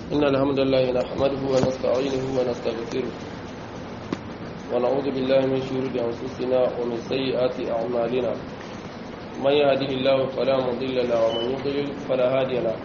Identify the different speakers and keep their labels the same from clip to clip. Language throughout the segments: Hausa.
Speaker 1: إن الحمد لله نحمده ونستعينه ونستغفره ونعوذ بالله من شرور أنفسنا ومن سيئات أعمالنا من يهده الله فلا مضل له ومن يضلل فلا هادي له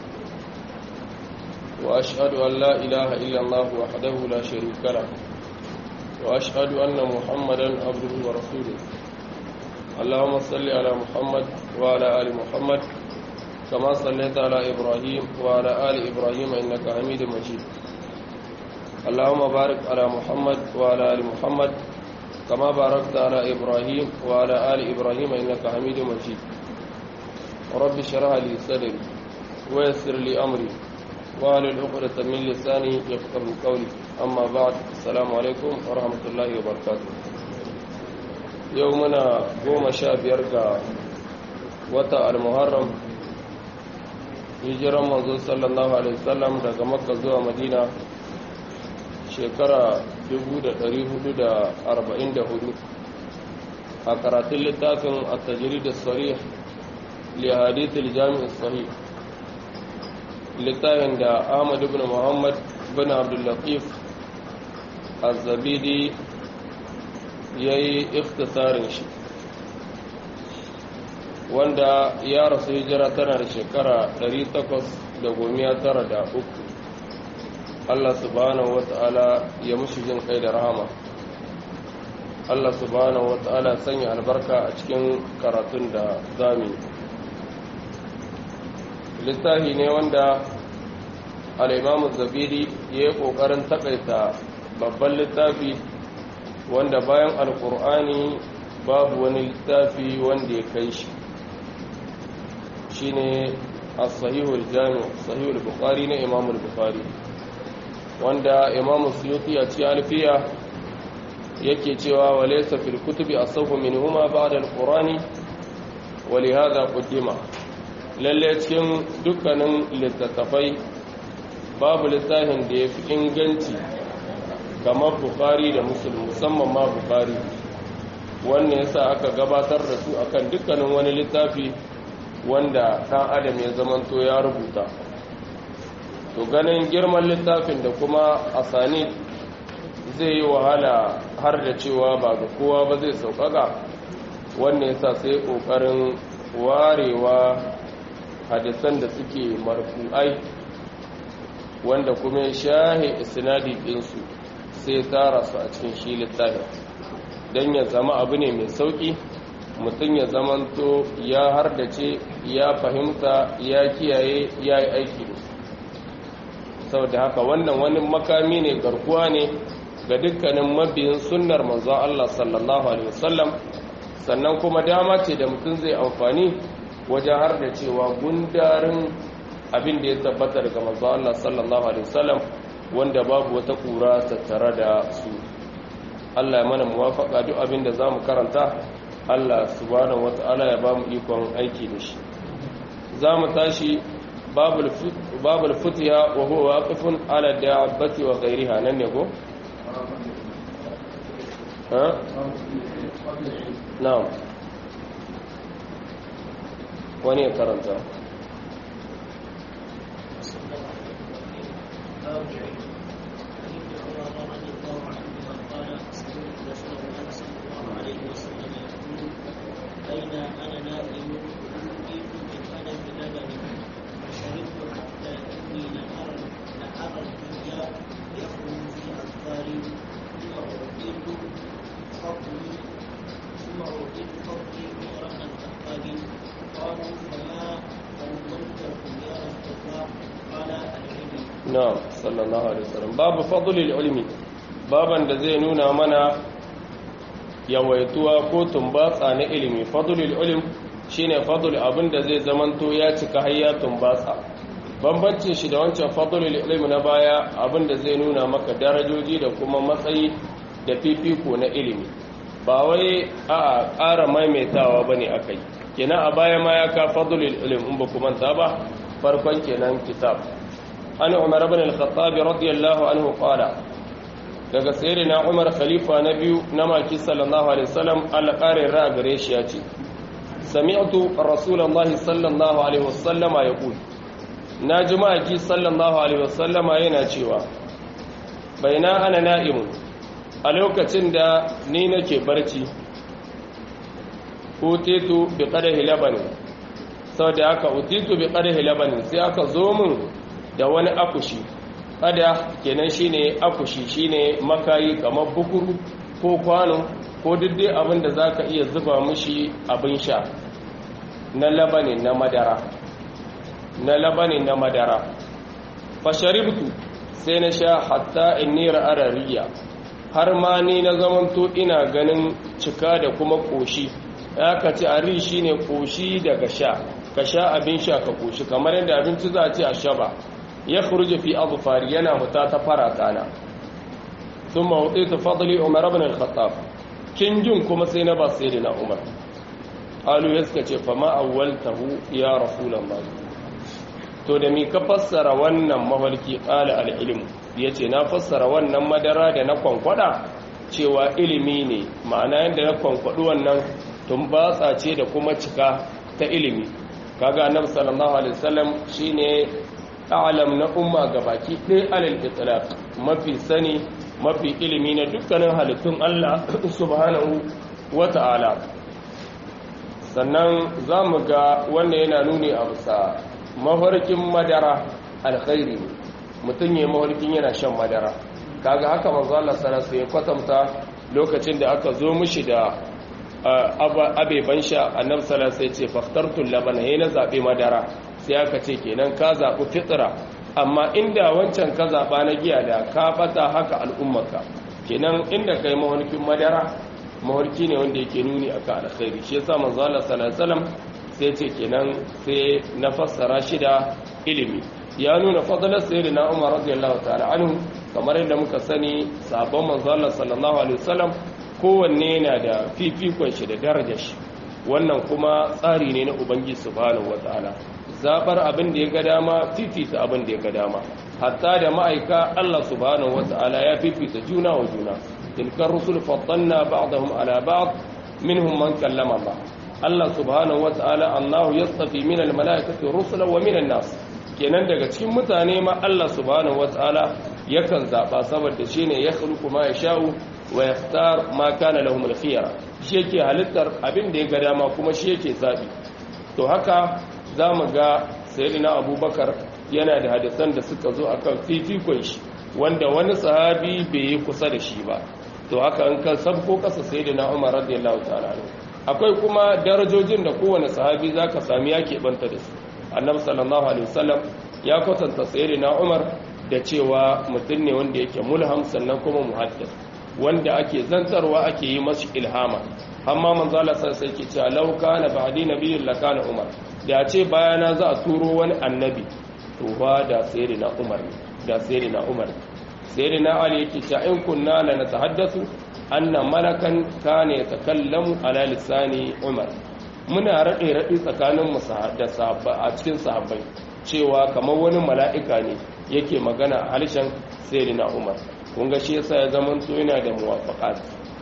Speaker 1: وأشهد أن لا إله إلا الله وحده لا شريك له وأشهد أن محمدا عبده ورسوله اللهم صل على محمد وعلى آل محمد كما صليت على إبراهيم وعلى آل إبراهيم إنك حميد مجيد اللهم بارك على محمد وعلى آل محمد كما باركت على إبراهيم وعلى آل إبراهيم إنك حميد مجيد رب اشرح لي صدري ويسر لي أمري وعلى العقدة من لساني يفقه قولي أما بعد السلام عليكم ورحمة الله وبركاته يومنا قوم شاب يرقى وتا المحرم hijiran manzo sallallahu alaihi wasallam daga makka zuwa madina shekara 1444 a karatun littafin at-tajrid as-sarih li hadith al-jami' as-sahih littafin da Ahmad ibn Muhammad ibn Abdul Latif az-Zabidi yayi ikhtisarin shi wanda ya rasu hijira tana da shekara 893 Allah subhanahu wata'ala ya mushi jin kai da rahama Allah subhanahu wata'ala sanya albarka a cikin karatun da zami littafi ne wanda al'imamu zabiri ya yi ƙoƙarin takaita babban littafi wanda bayan alƙur'ani babu wani littafi wanda ya kai shi shine as-sahihul jami' sahihul bukhari na imam al-bukhari wanda imam suyuti a cikin alfiya yake cewa walaysa fil kutubi asawhu minhuma ba'da al-qur'ani wa li hadha qaddima lalle cikin dukkanin littattafai babu littafin da yafi inganci kamar bukhari da muslim musamman ma bukhari wannan yasa aka gabatar da su akan dukkanin wani littafi wanda ɗan adam ya zamanto ya rubuta to ganin girman littafin da kuma asani zai yi wahala har da cewa ba ga kowa ba zai sauƙaƙa wannan yasa sai ƙoƙarin warewa hadisan da suke marfu'ai wanda kuma ya shahe isnadi ɗinsu sai tara su a cikin shi littafin don ya zama abu ne mai sauƙi mutum ya zamanto ya hardace ya fahimta ya kiyaye ya yi aiki da sau da haka wannan wani makami ne garkuwa ne ga dukkanin mabiyin sunnar manzon Allah sallallahu alaihi wasallam sannan kuma dama ce da mutum zai amfani wajen hardacewa gundarin abin da ya tabbata daga manzon Allah sallallahu alaihi wasallam wanda babu wata kura tattare da su Allah ya mana muwafaka duk abin da zamu karanta Allah subhanahu wata'ala ya bamu ikon aiki da shi za mu tashi babul futiya wa huwa waqifun ala da'abati wa ghayriha nan ne go ha na'am wani ya karanta
Speaker 2: بين أنا نائم أوتيت من ألم لبن فشربت حتى إني لأرى لأرى الدنيا يخرج في أذكاري ثم أعطيت فضلي ثم أعطيت فضلي غير الأحقاد قالوا فما فضلته يا رسول الله قال العلم
Speaker 1: نعم صلى الله عليه وسلم باب فضل العلم baban da zai nuna mana yawaituwa ko tumbatsa na ilimi fadlul ilm shine fadl abin da zai zamanto ya cika hayya tumbatsa bambancin shi da wancan fadlul ilm na baya abin da zai nuna maka darajoji da kuma matsayi da fifiko na ilimi ba wai a ƙara maimaitawa bane akai kenan a baya ma ya ka fadlul ilm in ba ku manta ba farkon kenan kitab an umar ibn al-khattab radiyallahu anhu qala daga tsere na umar khalifa na biyu na maki sallallahu alaihi wasallam Allah kare ra gare shi ya ce sami'tu rasulullahi sallallahu alaihi wasallama yaqul na jima'aki sallallahu alaihi wasallama yana cewa baina ana na'imun a lokacin da ni nake barci utitu bi qadahi labanin saboda haka utitu bi qadahi labanin sai aka zo min da wani akushi kada kenan shine akushi shine makayi kamar bukuru ko kwano ko duk abin da zaka iya zuba mishi abin sha na labanin na madara na labanin na madara fasharibtu sai na sha hatta inni ra'arariya har ma ni na zamanto ina ganin cika da kuma koshi ya ka ci ari shine koshi daga sha ka sha abin sha ka koshi kamar yadda abinci za a ce a shaba ya khuruje fi azfari yana huta ta farata na thumma utitu fadli umar ibn al-khattab kin jin kuma sai na ba sayyidina umar qalu yaska ce fa ma awwaltahu ya rasulullah to da mi ka fassara wannan mahalki qala al-ilm yace na fassara wannan madara da na kwankwada cewa ilimi ne ma'ana yanda na kwankwadu wannan tun batsa ce da kuma cika ta ilimi kaga annabi sallallahu alaihi wasallam shine a'lam na umma gabaki ɗaya alal itlaq mafi sani mafi ilimi na dukkanin halittun Allah subhanahu wata'ala sannan zamu ga wanda yana nuni a bisa mafarkin madara alkhairi ne mutum ya mafarkin yana shan madara kaga haka manzo Allah sallallahu alaihi ya kwatanta lokacin da aka zo mishi da abeban sha annabi sallallahu alaihi ce faftartul labana yana zabe madara sai aka ce kenan ka zabi fitra amma inda wancan ka zaba na giya da ka fata haka al'ummarka kenan inda kai mawarkin madara mawarki ne wanda yake nuni akan alkhairi shi yasa manzo Allah sallallahu alaihi wasallam sai ce kenan sai na fassara shi da ilimi ya nuna fadalar sayyidina Umar radiyallahu ta'ala anhu kamar yadda muka sani sabon manzo Allah sallallahu alaihi wasallam kowanne yana da fifikon shi da darajar shi wannan kuma tsari ne na ubangiji subhanahu wataala zabar abin da ya ga dama fifita abin da ya ga dama hatta da ma'aika Allah subhanahu wataala ya fifita juna wa juna tilkar rusul faddalna ba'dahum ala ba'd minhum man kallama Allah Allah subhanahu wataala annahu yastafi min almalaikati rusula wa min nas kenan daga cikin mutane ma Allah subhanahu wataala yakan zaba saboda shine ya khluqu ma yasha'u wa yakhtar ma kana lahum al-khiyara shi yake halittar abin da ya ga dama kuma shi yake zabi to haka zamu ga sayyidina abubakar yana da hadisan da suka zo akan fifikon shi wanda wani sahabi bai yi kusa da shi ba to haka an kan sabko kasa sayyidina umar radiyallahu ta'ala akwai kuma darajojin da kowane sahabi zaka sami ya banta da su annabi sallallahu alaihi wasallam ya kwatanta sayyidina umar da cewa mutum ne wanda yake mulham sannan kuma muhaddis wanda ake zantarwa ake yi masu ilhama amma manzo Allah sai yake cewa law kana ba'di nabiyyun lakana umar da ce bayana za a turo wani annabi to ba da sayyidina umar da sayyidina umar sayyidina ali yake cewa in kunna la natahaddathu anna malakan kana yatakallamu ala lisani umar muna rade rade tsakanin mu da sahabba a cikin sahabbai cewa kamar wani mala'ika ne yake magana a harshen sayyidina umar kun ga shi yasa ya zaman to yana da muwafaqat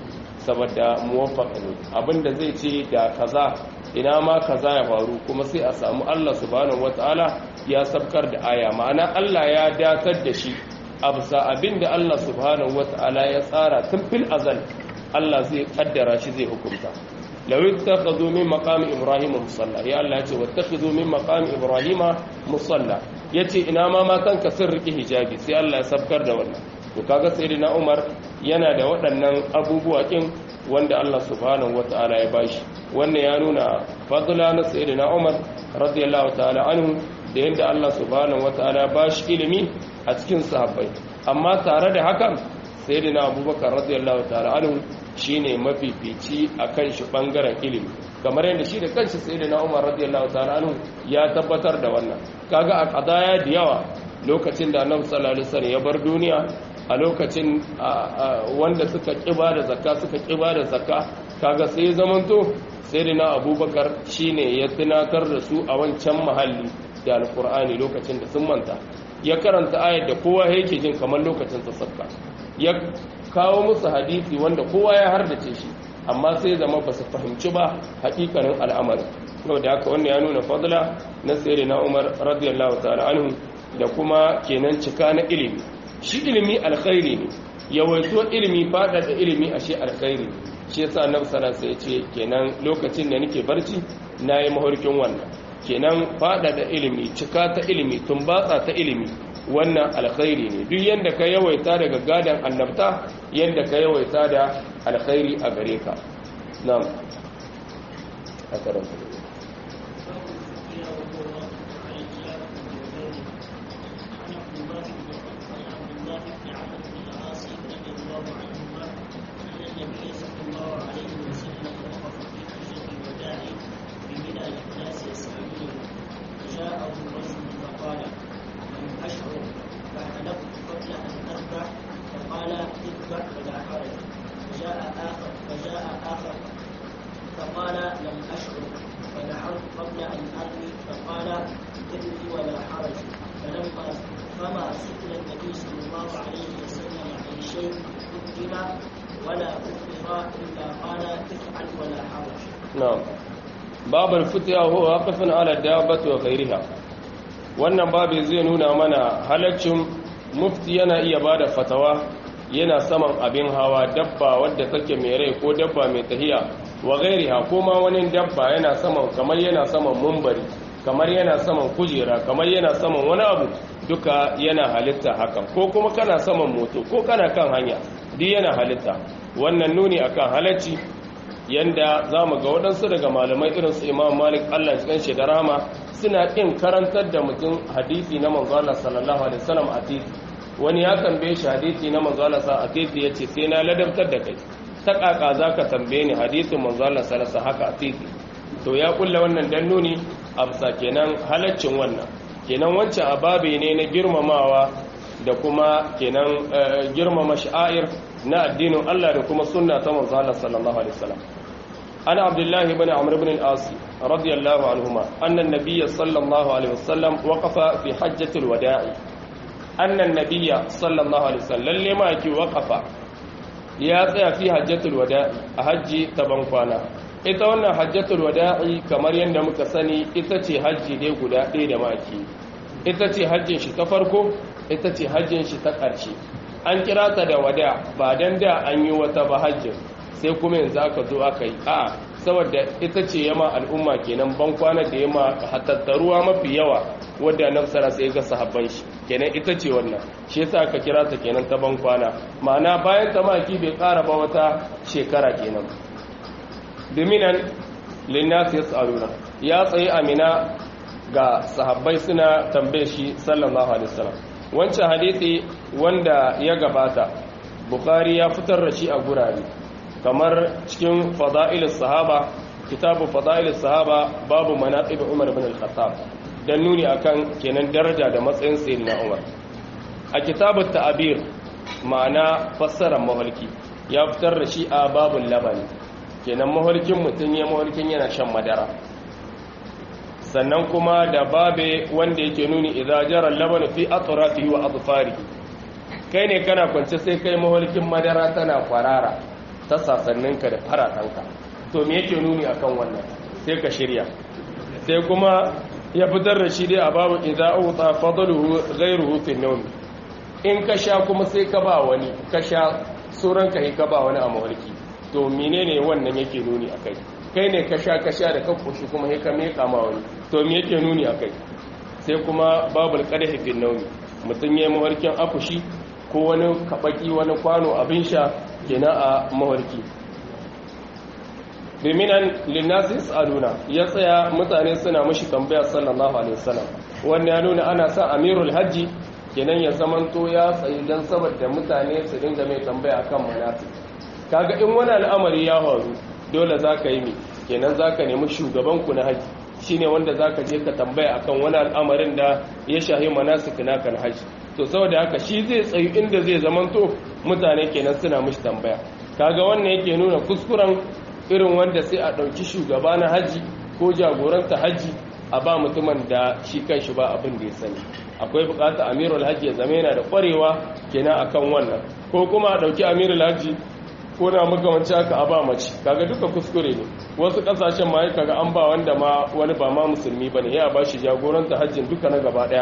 Speaker 1: saboda muwafaqa ne abinda zai ce da kaza ina ma kaza ya faru kuma sai a samu Allah subhanahu wataala ya sabkar da aya ma'ana Allah ya datar da shi a bisa abinda Allah subhanahu wataala ya tsara tun fil azal Allah zai kaddara shi zai hukunta law ittakhadhu min maqami ibrahim musalla ya Allah ya ce wattakhadhu min maqami ibrahim musalla yace ina ma matan ka sun riki hijabi sai Allah ya sabkar da wannan to kaga sayyidina Umar yana da waɗannan abubuwa kin wanda Allah subhanahu wataala ya bashi wannan ya nuna fadla na sayyidina Umar radiyallahu ta'ala anhu da yadda Allah subhanahu wataala ya bashi ilimi a cikin sahabbai amma tare da hakan sayyidina Abubakar radiyallahu ta'ala anhu shine mafifici akan shi bangaren ilimi kamar yadda shi da kanshi sayyidina Umar radiyallahu ta'ala anhu ya tabbatar da wannan kaga a kadaya da yawa lokacin da Annabi sallallahu alaihi wasallam ya bar duniya a lokacin wanda suka kiba da zakka suka kiba da zakka kaga sai zamanto sayyidina Abubakar shine ya tunatar da su a wancan mahalli da alkur'ani lokacin da sun manta ya karanta ayar da kowa yake jin kamar lokacin tsakka ya kawo musu hadisi wanda kowa ya hardace shi amma sai zama ba su fahimci ba hakikanin al'amari da haka wannan ya nuna fadla na sayyidina Umar radiyallahu ta'ala anhu da kuma kenan cika na ilimi shi ilimi alkhairi ne yawaito ilimi fada da ilimi ashe alkhairi shi yasa annabi sallallahu alaihi wasallam ya ce kenan lokacin da nake barci nayi mahorkin wannan kenan fada da ilimi cika ta ilimi tumbatsa ta ilimi wannan alkhairi ne duk yanda ka yawaita daga gadan annabta yanda ka yawaita da alkhairi a gare ka na'am akaranta
Speaker 2: فقال لم أشعر فدعوت قبل أن أرمي فقال ارمي ولا حرج فلما فما سئل النبي صلى الله عليه وسلم عن شيء قدم ولا أخر إلا قال افعل ولا حرج
Speaker 1: نعم باب الفتيا هو واقف على الدابة وغيرها wannan babu zai nuna mana halaccin mufti yana iya bada fatawa yana saman abin hawa dabba wadda take mai rai ko dabba mai tahiya wa gairiha ko ma wani dabba yana saman kamar yana saman mumbari kamar yana saman kujera kamar yana saman wani abu duka yana halitta hakan ko kuma kana saman moto ko kana kan hanya duk yana halitta wannan nuni akan halacci yanda za mu ga waɗansu daga malamai irin su imam malik allah cikin shi da rama suna ƙin karantar da mutum hadisi na manzo Allah sallallahu alaihi wasallam a titi wani ya tambaye shi hadisi na manzo Allah sallallahu alaihi wasallam a titi yace sai na ladabtar da kai ta kaka zaka tambaye ni hadisin manzo Allah sallallahu alaihi wasallam haka a titi to ya kulla wannan dan nuni a bisa kenan halaccin wannan kenan wancan ababe ne na girmamawa da kuma kenan girmama sha'air na addinin Allah da kuma sunna ta manzo Allah sallallahu alaihi wasallam ana abdullahi ibn amr ibn al-as radiyallahu anhuma anna an-nabiy sallallahu alaihi wasallam waqafa fi hajjatil wada'i anna an-nabiy sallallahu alaihi wasallam lalle ma yake waqafa ya tsaya fi hajjatul wada'i a hajji ta bankwana ita wannan hajjatul wada'i kamar yadda muka sani ita ce hajji dai guda ɗaya da maki ita ce hajjin shi ta farko ita ce hajjin shi ta ƙarshe an kira ta da wada ba dan da an yi wata ba hajjin sai kuma yanzu aka zo aka yi a saboda ita ce yama al'umma kenan ban kwana da yama hatattaruwa mafi yawa wadda nafsara sai ga sahabban shi kenan ita ce wannan shi yasa aka kira ta kenan ta ban kwana ma'ana bayan ta maki bai ƙara ba wata shekara kenan biminan linnas yas'aluna ya tsaye amina ga sahabbai suna tambaye shi sallallahu alaihi wasallam wancan hadisi wanda ya gabata bukhari ya fitar da shi a gurare kamar cikin fada'ilus sahaba kitabu fada'ilus sahaba babu manaqib umar ibn al-khattab dan nuni akan kenan daraja da matsayin sayyidina umar a kitabut ta'bir ma'ana fassarar mahalki ya fitar da shi a babul labani kenan mahalkin mutun ya mahalkin yana shan madara sannan kuma da babe wanda yake nuni idza jara labanu fi atrafihi wa adfarihi kai ne kana kwance sai kai mahalkin madara tana kwarara ta sasanninka da faratanka to me yake nuni akan wannan sai ka shirya sai kuma ya fitar da shi dai a babu idza uta fadluhu ghayruhu fi nawm in ka sha kuma sai ka ba wani ka sha suran ka ka ba wani a mahalki to menene wannan yake nuni akai kai ne ka sha ka sha da ka koshi kuma sai ka meka ma wani to me yake nuni akai sai kuma babul qadahi fi nawm mutun yayi mahalkin akushi ko wani kabaki wani kwano abin sha kenan a mawarki biminan linnasi aluna ya tsaya mutane suna mashi tambaya sallallahu alaihi wasallam wannan ya nuna ana sa amirul hajji kenan ya zamanto ya tsayi dan saboda mutane su dinga mai tambaya akan manasi kaga in wani al'amari ya faru dole zaka yi mi kenan zaka nemi shugaban ku na haji shine wanda zaka je ka tambaya akan wani al'amarin da ya shahi manasik naka na haji to saboda haka shi zai tsayi inda zai zamanto mutane kenan suna mishi tambaya kaga wannan yake nuna kuskuren irin wanda sai a ɗauki shugaba na haji ko jagoranta haji a ba mutumin da shi kan shi ba abin da ya sani akwai bukata amirul haji ya zama yana da kwarewa kenan akan wannan ko kuma a ɗauki amirul haji ko na makamanci haka a ba mace kaga duka kuskure ne wasu kasashen ma kaga an ba wanda ma wani ba ma musulmi bane ya ba shi jagoranta hajjin duka na gaba daya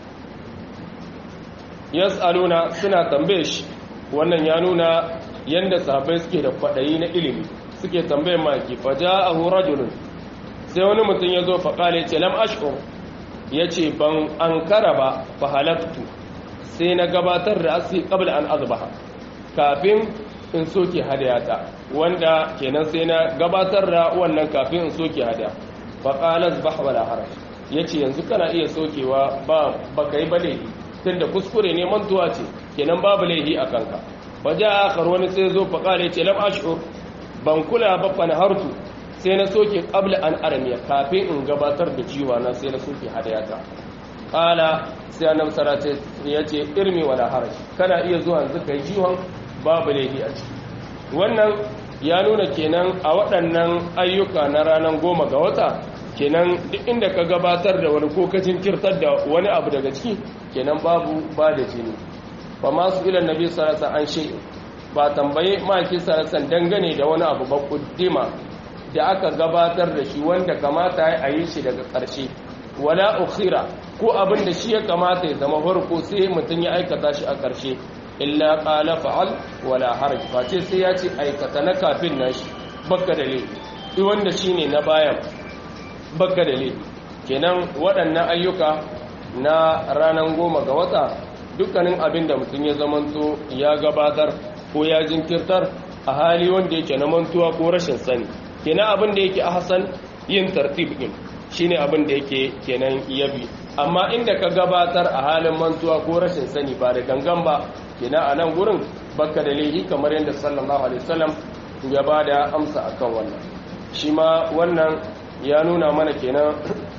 Speaker 1: yas'aluna suna tambaye shi wannan ya nuna yanda sahabbai suke da kwadayi na ilimi suke tambaye maki faja'ahu rajulun sai wani mutum ya zo faƙale ce lam ashkur ya ce ban an kara ba fa halaktu sai na gabatar da asi qabla an azbaha kafin in soke hadayata wanda kenan sai na gabatar da wannan kafin in soke hadaya fa qala azbah wala haraj yace yanzu kana iya sokewa ba baka yi bale tunda kuskure ne mantuwa ce kenan babu laihi a kanka waje akhar wani sai zo fa qala yace lam ashur ban kula ba fa hartu sai na soke qabla an armiya kafin in gabatar da jiwa na sai na soke hadayata qala sai annabi sallallahu alaihi yace irmi wala haraj kana iya zuwa yanzu kai jiwon babu laifi a ciki wannan ya nuna kenan a waɗannan ayyuka na ranar goma ga wata kenan duk inda ka gabatar da wani ko ka jinkirtar da wani abu daga ciki kenan babu ba da jini ba masu ilan nabi sallallahu an shi ba tambaye maki sallallahu dangane da wani abu ba kuddima da aka gabatar da shi wanda kamata a yi shi daga ƙarshe wala ukhira ko abin da shi ya kamata ya zama farko sai mutum ya aikata shi a ƙarshe illa qala fa'al wala haraj face sai ya ce aikata na kafin nashi bakka da laifi duk wanda shine na bayan bakka da laifi kenan waɗannan ayyuka na ranar goma ga wata dukkanin abin da mutum ya zamanto ya gabatar ko ya jinkirtar a hali wanda yake na mantuwa ko rashin sani kenan abin da yake ahsan yin tartib din shine abin da yake kenan yabi amma inda ka gabatar a halin mantuwa ko rashin sani ba da gangan ba kenan a nan gurin baka da laifi kamar yadda sallallahu alaihi wasallam ya bada amsa akan wannan shi ma wannan ya nuna mana kenan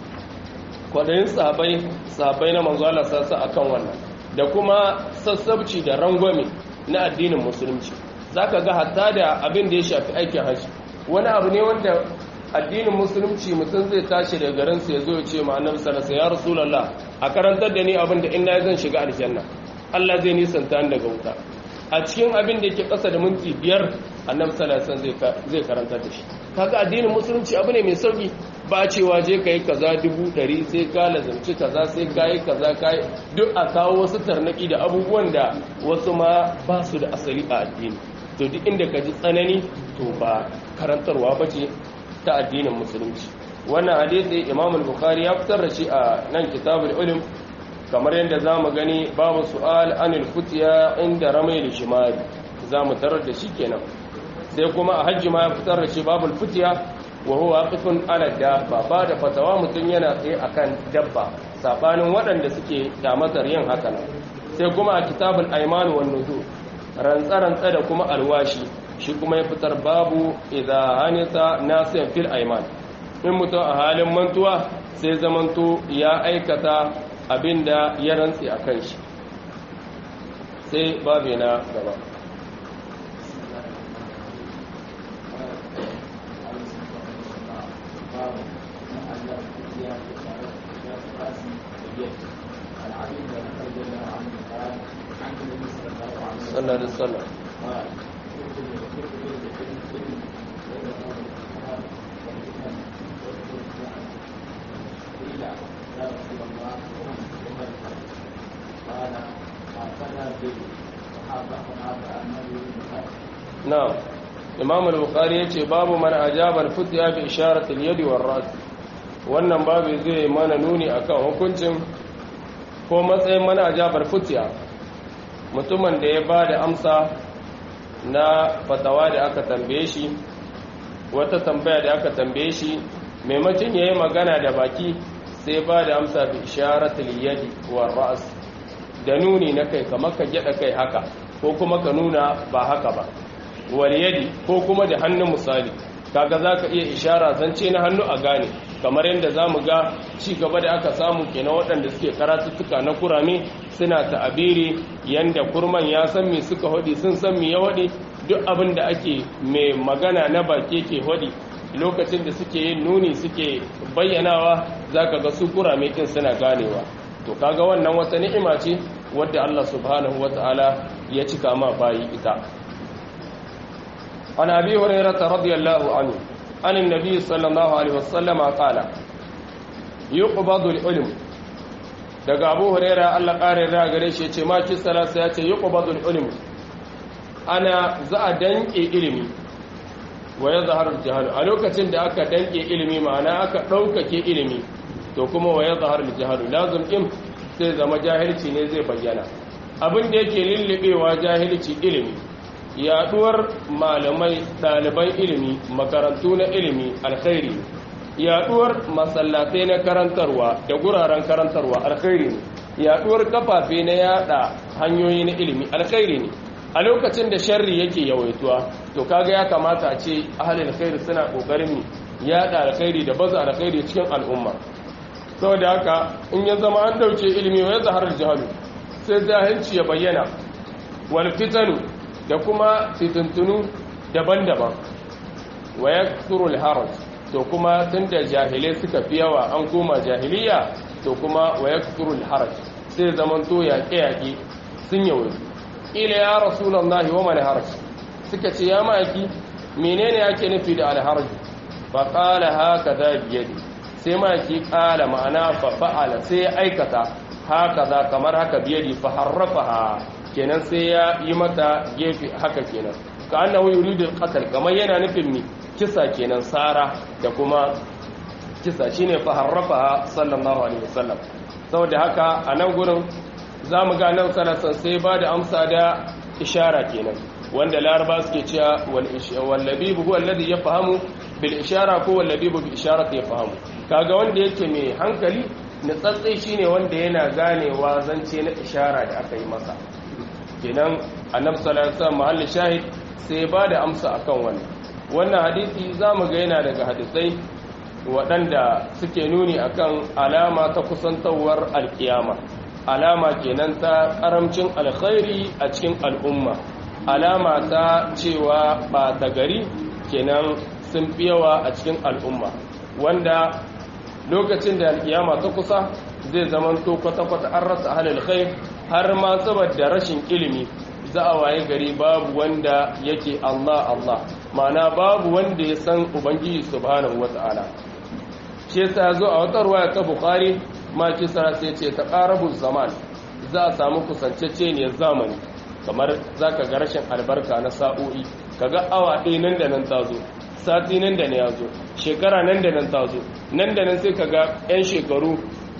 Speaker 1: kwadayin sahabbai sahabbai na manzo Allah sassa akan wannan da kuma sassabci da rangwame na addinin musulunci zaka ga hatta da abin da ya shafi aikin haji wani abu ne wanda addinin musulunci mutum zai tashi daga garinsa ya zo ya ce ma annabi sallallahu alaihi wasallam ya rasulullah a karantar da ni abin da in na zan shiga aljanna Allah zai nisanta ni daga wuta a cikin abin da yake kasa da minti biyar annabi sallallahu alaihi wasallam zai karantar da shi kaga addinin musulunci abu ne mai sauki ba cewa je kai kaza dubu ɗari sai ka lazanci kaza sai ka yi kaza ka duk a kawo wasu tarnaki da abubuwan da wasu ma ba su da asali a addini to duk inda ka ji tsanani to ba karantarwa ba ce ta addinin musulunci wannan hadisi imam al-bukhari ya fitar da shi a nan kitabul ulum kamar yadda zamu gani babu su'al anil futiya inda ramai shimari zamu tarar da shi kenan sai kuma a hajji ma ya fitar da shi babul futiya wa huwa waqifun ala dabba ba da fatawa mutun yana tsaye akan dabba sabanin waɗanda suke damatar yin haka nan sai kuma a kitabul ayman wan nuzur rantsa-rantsa da kuma alwashi shi kuma ya fitar babu idza hanita nasiyan fil ayman in mutum a halin mantuwa sai zamanto ya aikata abinda ya rantsi a kan shi sai babu na gaba صلى الله عليه وسلم نعم imam al-bukhari yace babu man ajaba al-futya bi isharati al-yad war-ras wannan babu zai mana nuni akan hukuncin ko matsayin man ajaba al-futya mutumin da ya bada amsa na fatawa da aka tambaye shi wata tambaya da aka tambaye shi maimakon yayi magana da baki sai ba da amsa bi isharati al-yad war-ras da nuni na kai kamar ka gyada kai haka ko kuma ka nuna ba haka ba waliyadi ko kuma da hannun misali kaga zaka iya ishara zance na hannu a gane kamar yadda zamu ga ci gaba da aka samu kenan waɗanda suke karatuttuka na kurame suna ta'abiri yanda kurman ya san me suka hodi sun san me ya hodi duk abin da ake mai magana na baki ke hodi lokacin da suke yin nuni suke bayyanawa zaka ga su kurame kin suna ganewa to kaga wannan wata ni'ima ce wadda Allah subhanahu wataala ya cika ma bayi ita an abi hurairah radiyallahu anhu an annabi sallallahu alaihi wasallam qala yuqbadu al-ilm daga abu hurairah Allah kare da gare shi yace ma ki salasa yace yuqbadu al-ilm ana za a danke ilimi wa yazharu al-jahl a lokacin da aka danke ilimi ma'ana aka daukake ilimi to kuma wa yazharu al-jahl lazim in sai zama jahilci ne zai bayyana abin da yake lullubewa jahilci ilimi yaduwar malamai ɗaliban ilimi makarantu na ilimi alkhairi yaduwar masallatai na karantarwa da guraren karantarwa alkhairi ne yaduwar kafafe na yada hanyoyi na ilimi alkhairi ne a lokacin da sharri yake yawaituwa to kaga ya kamata a ce ahalin alkhairi suna kokarin yada alkhairi da baza alkhairi cikin al'umma saboda haka in ya zama an dauke ilimi wa ya zahar jahalu sai jahilci ya bayyana wal fitanu da kuma fitintunu daban-daban wa yakthuru al haraj to kuma tunda jahilai suka fi yawa an koma jahiliya to kuma wa yakthuru al haraj sai zaman to yaƙe yaƙe sun yawo ila ya rasulullahi wa mal haraj suka ce ya maki menene yake nufi da al haraj fa qala hakaza biyadi sai maki qala ma'ana fa fa'ala sai aikata haka za kamar haka biyadi fa harrafaha kenan sai ya yi mata gefe haka kenan ka annahu yuridu qatl kamar yana nufin mi kisa kenan sara da kuma kisa shine fa harrafaha sallallahu alaihi wasallam saboda haka a nan gurin zamu ga nan sallallahu sai ba da amsa da ishara kenan wanda laraba suke cewa wal labib huwa alladhi yafhamu bil ishara ko wal labib bi isharati yafhamu kaga wanda yake mai hankali nutsatsai shine wanda yana ganewa zance na ishara da aka yi masa kenan annabi sallallahu alaihi wasallam mahallin shahid sai ba da amsa akan wannan wannan hadisi zamu ga yana daga hadisai waɗanda suke nuni akan alama ta kusantawar alkiyama alama kenan ta karamcin alkhairi a cikin al'umma alama ta cewa ba ta gari kenan sun fi yawa a cikin al'umma wanda lokacin da alkiyama ta kusa zai zamanto kwata-kwata an rasa halin khair har ma saboda rashin ilimi za a waye gari babu wanda yake Allah Allah ma'ana babu wanda ya san ubangiji subhanahu wata'ala shi yasa zo a wata ruwaya ta bukhari ma kisa sai ce ta qarabu zaman za a samu kusancece ne zamani kamar zaka ga rashin albarka na sa'o'i kaga awa ɗaya nan da nan ta zo sati nan da ne ya zo shekara nan da nan ta zo nan da nan sai kaga 'yan shekaru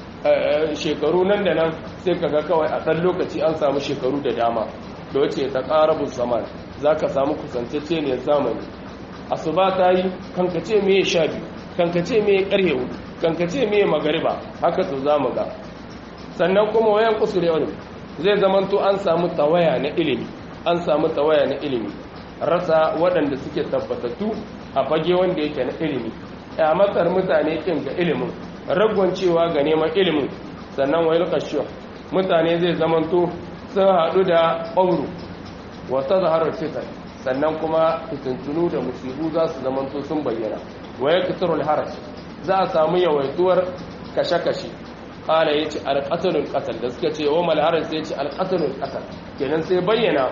Speaker 1: shekaru nan da nan sai kaga kawai a ɗan lokaci an samu shekaru da dama da wace ta ƙarabun zaman za ka samu kusantacce ne zamani asuba ta yi kankace me sha biyu kankace me ƙarhe hudu kankace me magariba haka to za mu ga sannan kuma wayan kusure wani zai zamanto an samu tawaya na ilimi an samu tawaya na ilimi rasa waɗanda suke tabbatattu a fage wanda yake na ilimi a matsar mutane kin ga ilimin ragwancewa ga neman ilimin sannan wayar kashiwa mutane zai zamanto sun haɗu da ƙauru wata zaharar fitar sannan kuma fitintunu da musibu za su zamanto sun bayyana wayar kitarul haraci za a samu yawaituwar kashe-kashe ƙala ya ce alƙatalin ƙasar da suka ce wa malharar sai ce alƙatalin ƙasar kenan sai bayyana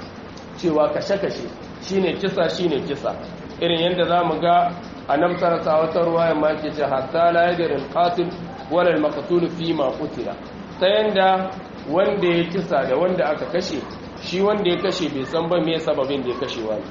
Speaker 1: cewa kashe-kashe shine kisa shine kisa irin yadda za mu ga a nan sarasa wata ruwayan ma ke ce hatta la yadda alqatil wala almaqtul fi ma qutila ta yanda wanda ya kisa da wanda aka kashe shi wanda ya kashe bai san ba me sababin da ya kashe wani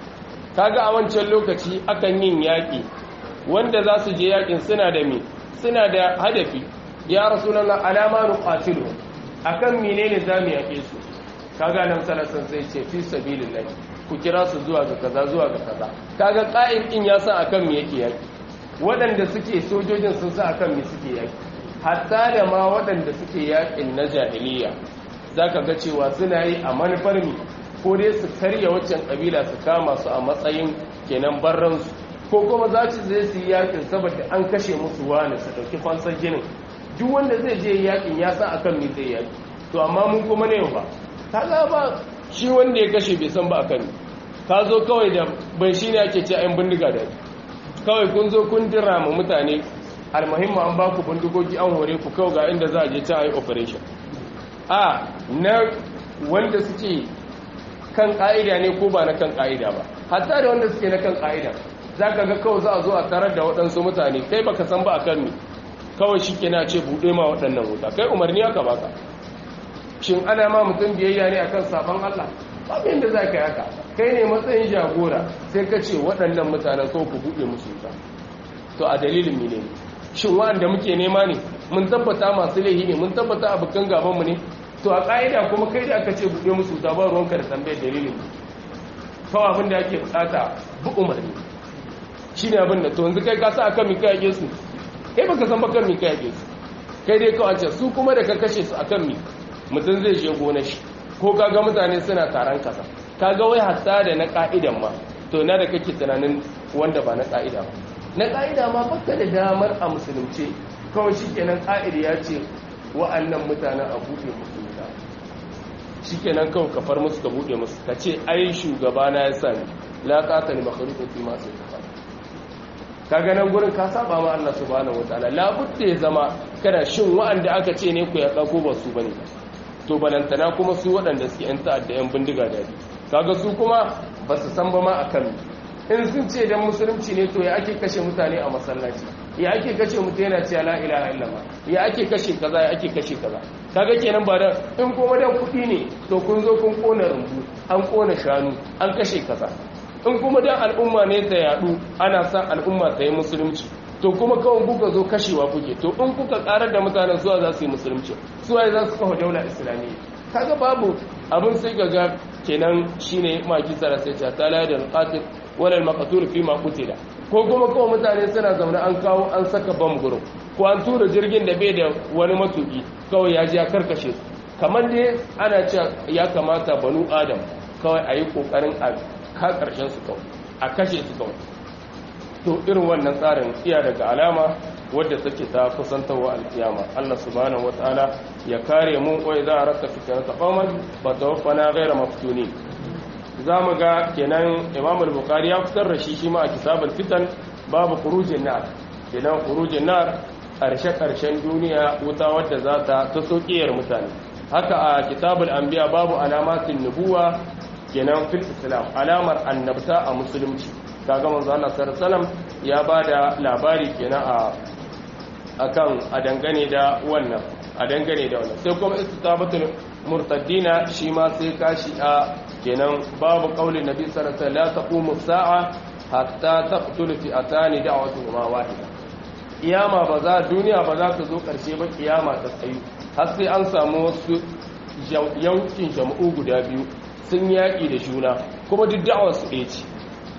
Speaker 1: kaga a wancan lokaci akan yin yaki wanda za su je yakin suna da me suna da hadafi ya rasulullah alama nuqatilu akan menene zamu yake su kaga nan salasan sai ce fi sabilillah ku kira su zuwa ga kaza zuwa ga kaza kaga qa'im din ya san akan me yake yaki waɗanda suke sojojin sun san akan me suke yaki hatta da ma waɗanda suke yakin na jahiliya zaka ga cewa suna yi a manufar mi ko dai su karya waccan kabila su kama su a matsayin kenan barran su ko kuma za su zai su yi yakin saboda an kashe musu wani su dauki fansar jinin duk wanda zai je yakin ya san akan me zai yaki to amma mun kuma ne ba kaga ba shi wanda ya kashe bai san ba akan ka zo kawai da bai shi ne ake ce ayin bindiga da kawai kun zo kun dira ma mutane almuhimmu an ba ku bindigogi an hore ku kawai ga inda za a je ta yi operation a na wanda suke kan ka'ida ne ko ba na kan ka'ida ba hatta da wanda suke na kan ƙa'ida za ka ga kawai za a zo a tarar da waɗansu mutane kai baka san ba a kan mi kawai shi ke na ce buɗe ma waɗannan wuta kai umarni aka baka shin ana ma mutum biyayya ne akan sabon Allah babu yadda za ka yi haka kai ne matsayin jagora sai ka ce waɗannan mutanen kawai ku buɗe musu wuta to a dalilin mi ne shin wa'anda muke nema ne mun tabbata masu laihi ne mun tabbata abokan gabanmu ne to a ƙa'ida kuma kai da aka ce buɗe musu wuta ba ruwanka da tambayar dalilin kawai abin da ake bukata bu umarni shi ne abin da to yanzu kai ka sa akan mi kai yake su kai baka san bakan mi kai yake su kai dai kawai ce su kuma da ka kashe su akan mi mutum zai je gona shi ko kaga mutane suna taron kasa kaga wai hatta da na ka'idan ma to na da kake tunanin wanda ba na ka'ida ba na ka'ida ma baka da damar a musulunce kawai shikenan ka'ida ya ce wa'annan mutanen a buɗe musu wuta shikenan kawai ka far musu ka buɗe musu ka ce ai shugaba na ya sani la qatala makhluqun fi ma sayfa kaga nan gurin ka saba ma Allah subhanahu wataala la budda ya zama kana shin wa'anda aka ce ne ku ya ko ba su bane to balantana kuma su waɗanda suke yan ta'adda yan bindiga daɗi kaga su kuma ba su san ba ma akan in sun ce dan musulunci ne to ya ake kashe mutane a masallaci ya ake kashe mutum yana cewa la ilaha illallah ya ake kashe kaza ya ake kashe kaza kaga kenan ba dan in kuma dan kuɗi ne to kun zo kun kona rumbu an kona shanu an kashe kaza in kuma dan al'umma ne ta yadu ana san al'umma ta yi musulunci to kuma kawai kuka zo kashewa kuke to in kuka karar da mutanen zuwa za su yi musulunci suwaye za su kawo daula islamiyya kaga babu abin sai ga kenan shine maki tsara sai ta tala da qatil wala al-maqtul fi ma qutila ko kuma kawai mutane suna zaune an kawo an saka bam gurin ko an tura jirgin da bai da wani matuki kawai ya ji ya karkashe su kamar dai ana cewa ya kamata banu adam kawai a yi kokarin a ka karshen su kawai a kashe su kawai to irin wannan tsarin iya daga alama wadda take ta kusantarwa alkiyama Allah subhanahu wataala ya kare mu wai za a rasa fitnata qauman fa tawaffana ghayra maftuni zamu ga kenan Imam al-Bukhari ya fitar da shi shi ma a kitabul fitan babu khurujin nar kenan khurujin nar karshe karshen duniya wuta wadda za ta ta sokiyar mutane haka a kitabul anbiya babu alamatin nubuwa kenan fil islam alamar annabta a musulunci kaga manzo Allah sallallahu alaihi wasallam ya bada labari kenan a akan a dangane da wannan a dangane da wannan sai kuma istitabatul murtaddina shi ma sai kashi a kenan babu qaulin nabi sallallahu alaihi wasallam la taqumu sa'a hatta taqtulu fi atani da'watuhuma wahida kiyama ba za duniya ba za ta zo karshe ba kiyama ta tsayu har sai an samu wasu yankin jama'u guda biyu sun yaƙi da juna kuma duk da'awar su ɗaya ce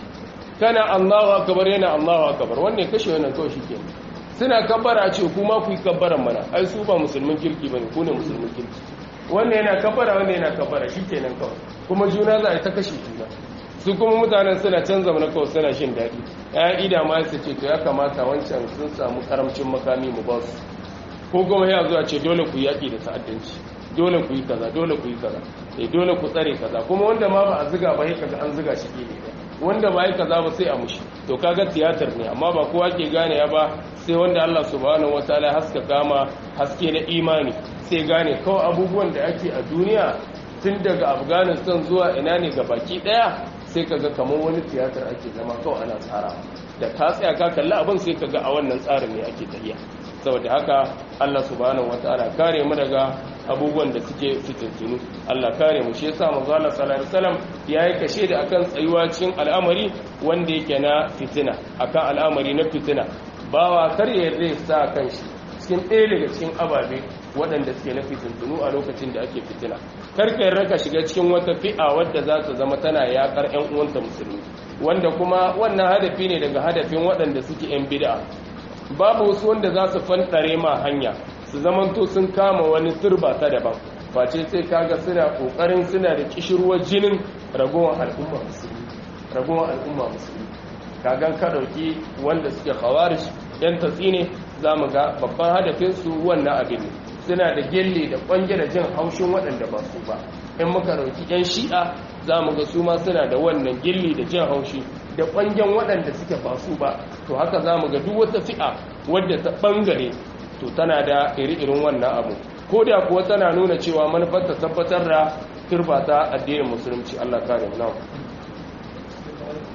Speaker 1: kana Allahu akbar yana Allahu akbar wannan kashe wannan kawai shikenan suna kabbara ce kuma ku yi kabbaran mana ai su ba musulmin kirki bane ku ne musulmin kirki wannan yana kabbara wannan yana kabbara shikenan kawai kuma juna za a ta kashe juna su kuma mutanen suna canza mana kawai suna shin daɗi ya ida ma su ce to ya kamata wancan sun samu karamcin makami mu ba su ko kuma ya zuwa ce dole ku yaƙi da ta'addanci dole ku yi kaza dole ku yi kaza eh dole ku tsare kaza kuma wanda ma ba a ziga ba kaga an ziga shi ne wanda ba yi kaza ba sai a mushi to kaga tiyatar ne amma ba kowa ke gane ya ba sai wanda Allah subhanahu wataala haska kama haske na imani sai gane kawai abubuwan da ake a duniya tun daga afghanistan zuwa ina ne ga baki daya sai kaga kamar wani tiyatar ake zama kawai ana tsara da ka tsaya ka kalli abin sai kaga a wannan tsarin ne ake tafiya saboda haka Allah subhanahu wataala kare mu daga abubuwan da suke fitintunu Allah kare mu shi yasa manzo Allah sallallahu alaihi wasallam yayi kashe da akan tsayuwa cikin al'amari wanda yake na fitina akan al'amari na fitina bawa kar ya zai sa kanshi cikin ɗaya daga cikin ababe waɗanda suke na fitintunu a lokacin da ake fitina kar ka yarda ka shiga cikin wata fi'a wadda za ta zama tana yakar ƴan uwanta musulmi wanda kuma wannan hadafi ne daga hadafin waɗanda suke ƴan bid'a babu wasu wanda za su fantare ma hanya su zamanto sun kama wani turba ta daban face sai kaga suna kokarin suna da kishirwar jinin ragowar al'umma musulmi ragowar al'umma musulmi kagan ka dauki wanda suke khawarij yan tatsi ne zamu ga babban hadafin su wannan abin ne suna da gelle da kwange da jin haushin waɗanda ba su ba in muka dauki yan shi'a zamu ga su ma suna da wannan gilli da jin haushi da kwangen waɗanda suke ba su ba to haka zamu ga duk wata fi'a wadda ta bangare to tana da iri-irin wannan abu ko da kuwa tana nuna cewa manufar ta tabbatar da turba ta addinin musulunci Allah kare mu nawa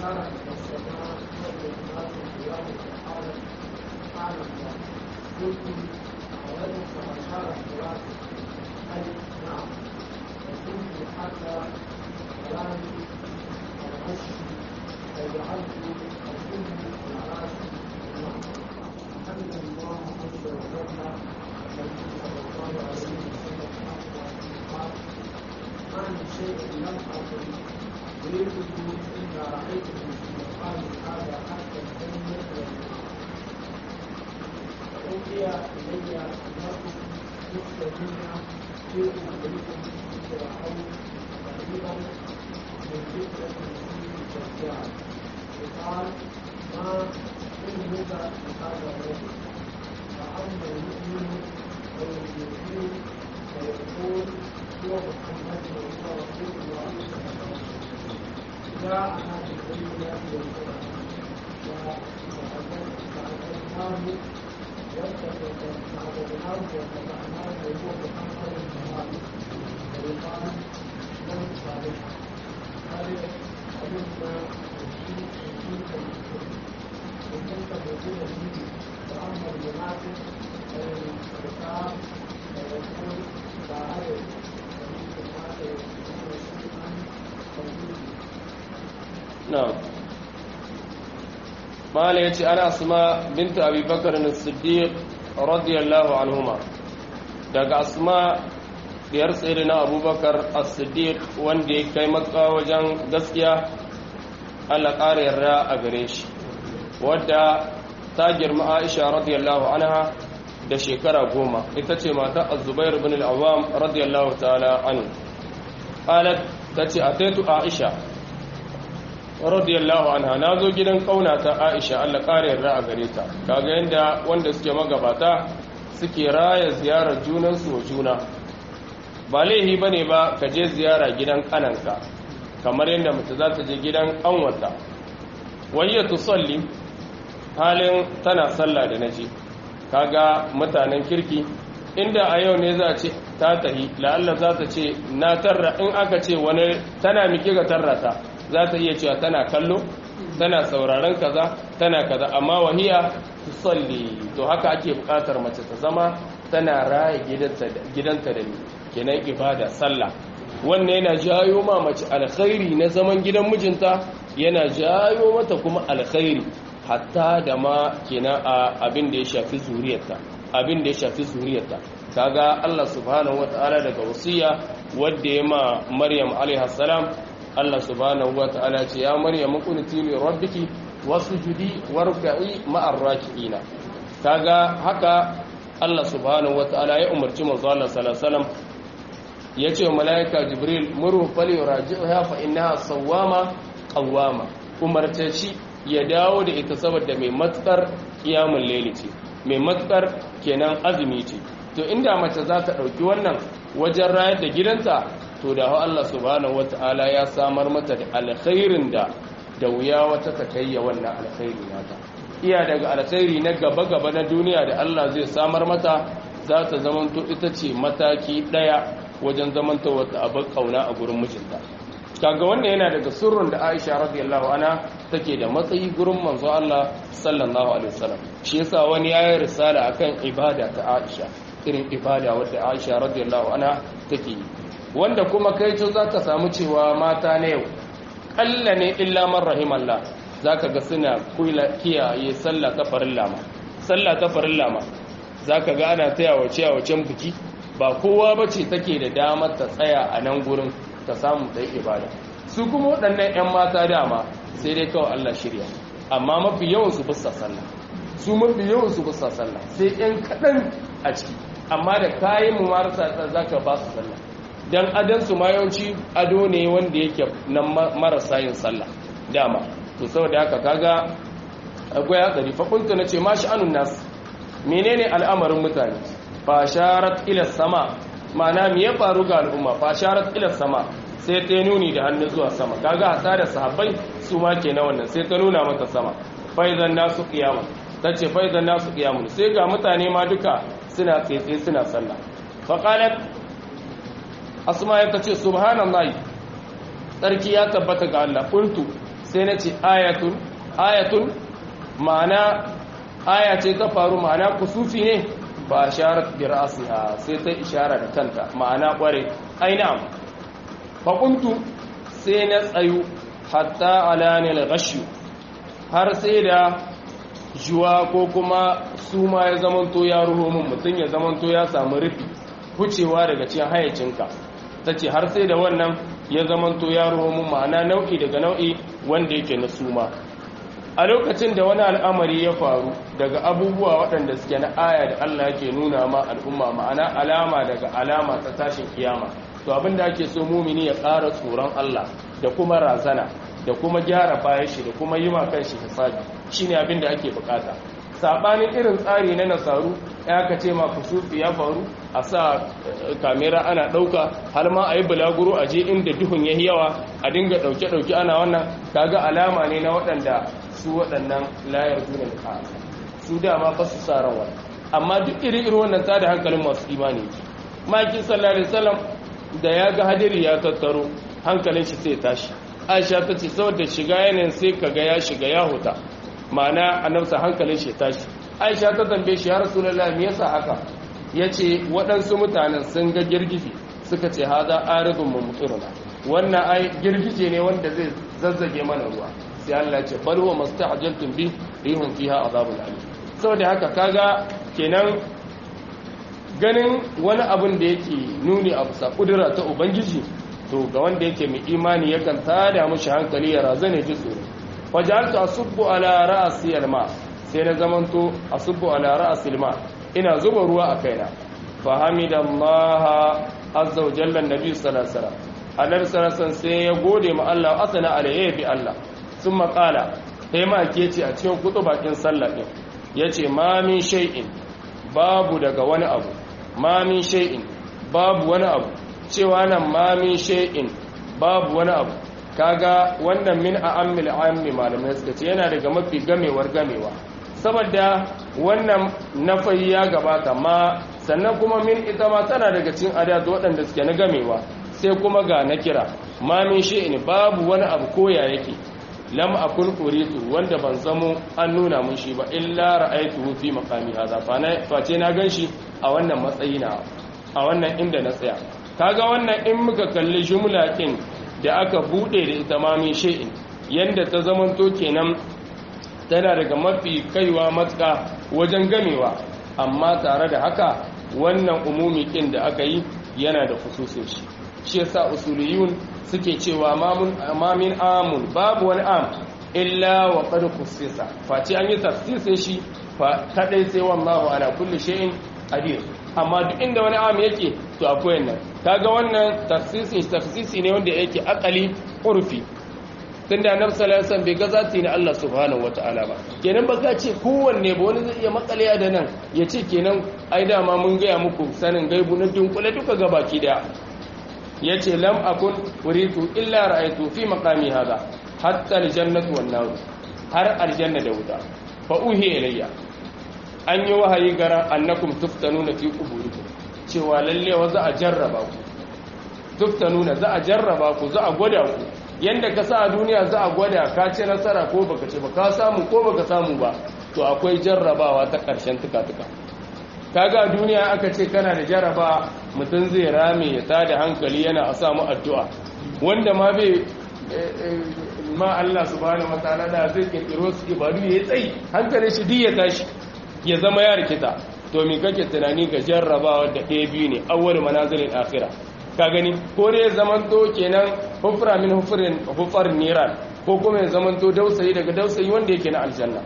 Speaker 3: أشارت السماء والإنسان قيام فقالت سبحان الله قلت أولئك فأشارت براسي أي نعم وكنت حتى كلامي الغش فجعلت أكون على راسي نعم حمد الله عز وجل النبي صلى الله عليه وسلم قال ما من شيء لم أكن أريده إلا رأيته في مقام هذا حتى الدنيا فأوحي إلي أنه يخرجون في قبوركم فرعون قريبا من فتنة المسيح الدجال وقال ما أمرك بهذا الرجل فأما المؤمن ويؤمن ويقول هو محمد وهو رسول الله صلى الله عليه وسلم جاءنا بالبينات والهدى فأخذناه واتخذناه واتبعناه وهو محمد المراد ويقال من صالح هذه علمنا وفيك وفيك المسلم وكنت موجودا فيه وأما المنافق فيرتاب ويقول لا أعرف ومن الناس يقولون شيئا فوجودي
Speaker 1: na'am mala yace ana asma bintu abi bakr as-siddiq radiyallahu anhuma daga asma diyar sayyidina abubakar as-siddiq wanda ya kai makka wajen gaskiya Allah ƙara yarda a gare shi wadda ta girma Aisha radiyallahu anha da shekara goma ita ce mata az-zubair ibn al-awwam radiyallahu ta'ala anhu qalat tace ataitu Aisha radiyallahu anha na zo gidan kaunata Aisha Allah kare yarda a gare ta kaga yanda wanda suke magabata suke raya ziyarar junansu wa juna ba laihi bane ba ka je ziyara gidan kananka kamar yadda mutu za ta je gidan kanwata wayya tusalli halin tana sallah da naji kaga mutanen kirki inda a yau ne za ce ta tahi la'alla za ta ce na tarra in aka ce wani tana miki ga tarrata za ta iya cewa tana kallo tana sauraron kaza tana kaza amma wahiya tusalli to haka ake bukatar mace ta zama tana raya gidanta da ni kenan ibada sallah wannan yana jayo ma mace alkhairi na zaman gidan mijinta yana jayo mata kuma alkhairi hatta da ma kenan a abin da ya shafi zuriyarta abin da ya shafi zuriyarta kaga Allah subhanahu wataala daga wasiya wadda ya ma Maryam alaiha salam Allah subhanahu wataala ce ya Maryam qunuti li rabbiki wasjudi warka'i ma'ar raki'ina kaga haka Allah subhanahu wataala ya umarci manzo Allah sallallahu alaihi wasallam yace wa malaika jibril muru fali raji'uha fa innaha sawwama qawwama umarce shi ya dawo da ita saboda mai matsar kiyamul layli ce mai matsar kenan azumi ce to inda mace za ta dauki wannan wajen rayar da gidanta to da Allah subhanahu wataala ya samar mata da alkhairin da da wuya wata ta kayya wannan alkhairi nata iya daga alkhairi na gaba-gaba na duniya da Allah zai samar mata za ta zamanto ita ce mataki daya wajen zamanta wata abin kauna a gurin mijinta kaga wannan yana daga sirrin da Aisha radiyallahu anha take da matsayi gurin manzo Allah sallallahu alaihi wasallam shi yasa wani yayi risala akan ibada ta Aisha irin ibada wadda Aisha radiyallahu anha take yi wanda kuma kai to zaka samu cewa mata na yau kalla ne illa man rahimallah zaka ga suna kiyaye sallah ta farilla ma sallah ta farilla ma zaka ga ana taya wace a wacen biki ba kowa bace take da damar ta tsaya a nan gurin ta samu ta ibada su kuma waɗannan 'yan mata dama sai dai kawai Allah shirya amma mafi yawan su bisa sallah su mafi yawan su bisa sallah sai 'yan kaɗan a ciki amma da kayan mu marasa zaka ba su sallah dan adan su ma yawanci ado ne wanda yake nan marasa yin sallah dama to saboda haka kaga akwai hatsari fa kuntu nace ma sha'anun nas menene al'amarin mutane fa sharat ila sama ma'ana me ya faru ga al'umma fa sharat ila sama sai ta nuni da hannu zuwa sama kaga hata da sahabbai su ma kenan wannan sai ta nuna mata sama fa idan nasu qiyama tace fa idan nasu qiyamun sai ga mutane ma duka suna tsaye suna sallah fa qalat asma ya tace subhanallahi sarki ya tabbata ga Allah qultu sai na ce ayatun ayatun ma'ana aya ce ta faru ma'ana kusufi ne ba sharat bi ra'siha sai ta ishara da kanta ma'ana kware aina fa kuntu sai na tsayu hatta alani al-ghashu har sai da juwa ko kuma suma ya zamanto ya ruho min mutum ya zamanto ya samu rufi hucewa daga cikin hayacinka ta ce har sai da wannan ya zamanto ya ruho min ma'ana nau'i daga nau'i wanda yake na suma a lokacin da wani al'amari ya faru daga abubuwa waɗanda suke na aya da Allah yake nuna ma al'umma ma'ana alama daga alama ta tashin kiyama to abin da ake so mumini ya ƙara tsoron Allah da kuma razana da kuma gyara bayan shi da kuma yi ma kanshi hisabi shine abin da ake bukata sabanin irin tsari na nasaru ya ka ce ma kusufi ya faru a sa kamera ana ɗauka har ma a yi bulaguro a je inda duhun ya yawa a dinga ɗauke-ɗauke ana wannan kaga alama ne na waɗanda su waɗannan layar duna da su dama ba su sa ran amma duk iri-iri wannan ta da hankalin masu imani maki sallallahu alaihi wasallam da ya ga hadiri ya tattaro hankalin shi sai tashi aisha ta ce saboda shiga yanayin sai kaga ya shiga ya huta ma'ana annabsa hankalin shi tashi aisha ta tambaye shi ya rasulullahi me yasa haka yace waɗansu mutanen sun ga girgije suka ce haza aridun mumtiruna wannan ai girgije ne wanda zai zazzage mana ruwa sai Allah ya ce bal huwa masta'jaltum bi rihum fiha azabun alim saboda haka kaga kenan ganin wani abin da yake nuni a bisa kudura ta ubangiji to ga wanda yake mai imani yakan tada mushi hankali ya razane ji tsoro wajaltu asubbu ala ra'si alma sai na zamanto asubbu ala ra'si alma ina zuba ruwa a kaina fa hamidallaha azza wa jalla annabi sallallahu alaihi wasallam annabi sallallahu sai ya gode ma Allah asana alayhi bi Allah summa qala sai ma ke ce a cikin kutu bakin sallah din yace ma min shay'in babu daga wani abu ma min shay'in babu wani abu cewa nan ma min shay'in babu wani abu kaga wannan min a ammil ammi malamai suka ce yana daga mafi gamewar gamewa saboda wannan nafayi ya gabata ma sannan kuma min ita ma tana daga cikin adatu waɗanda suke na gamewa sai kuma ga na kira ma min shay'in babu wani abu koya yake lam akun uritu wanda ban zamo an nuna mun shi ba illa ra'aytuhu fi maqami hadha fa na face na ganshi a wannan matsayi na a wannan inda na tsaya kaga wannan in muka kalli jumla din da aka bude da ita ma min shay'in yanda ta zamanto kenan tana daga mafi kaiwa matsa wajen gamewa amma tare da haka wannan umumi kin da aka yi yana da fususin shi shi yasa usuliyun suke cewa ma min amun babu wani am illa wa qad khussisa face an yi tafsirin shi fa kadai sai wallahu ala kulli shay'in qadir amma duk inda wani am yake to akwai nan kaga wannan tafsirin tafsisi ne wanda yake akali urfi tunda annabi sallallahu alaihi wasallam bai ga zati ne Allah subhanahu wataala ba kenan ba ka ce kowanne ba wani zai iya makaliya da nan ya ce kenan ai dama mun gaya muku sanin gaibu na dunkule duka gabaki daya ya ce lam akun uritu illa ra'aytu fi maqami hada hatta aljannatu wan nar har aljanna da wuta fa uhi ilayya an yi wahayi gara annakum tuftanuna fi quburikum cewa lalle wa za a jarraba ku tuftanuna za a jarraba ku za a gwada ku yanda ka sa a duniya za a gwada ka ce nasara ko baka ce ba ka samu ko baka samu ba to akwai jarrabawa ta ƙarshen tuka-tuka kaga duniya aka ce kana da jaraba mutum zai rame ya tada hankali yana a samu addu'a wanda ma bai ma Allah subhanahu wataala da zai kirkiro su ibadu ya tsayi hankalin shi duk ya tashi ya zama ya rikita to me kake tunani ga jarrabawa da ɗaya biyu ne awwal manazilin akhirah ka gani ko dai ya zaman to kenan hufra min hufrin hufar niran ko kuma ya zaman to dausayi daga dausayi wanda yake na aljanna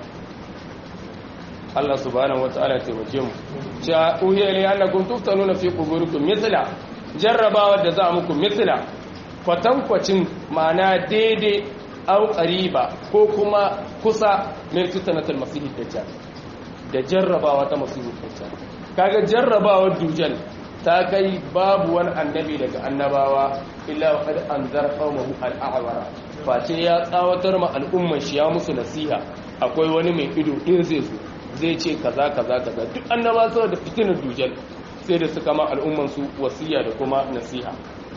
Speaker 1: Allah subhanahu wataala ya taimake mu cha uhiya li annakum tuftanuna fi quburikum mithla jarrabawa da za muku mithla kwatankwacin ma'ana daidai au qariba ko kuma kusa min fitnatul masih dajjal da jarrabawa ta masih dajjal kaga jarrabawa dujal ta kai babu wani annabi daga annabawa illa qad anzar qaumahu al-a'wara face ya tsawatar ma al'umman shi ya musu nasiha akwai wani mai ido in zai zo zai ce kaza kaza kaza duk annaba saboda fitinar dujal sai da suka ma al'umman su wasiya da kuma nasiha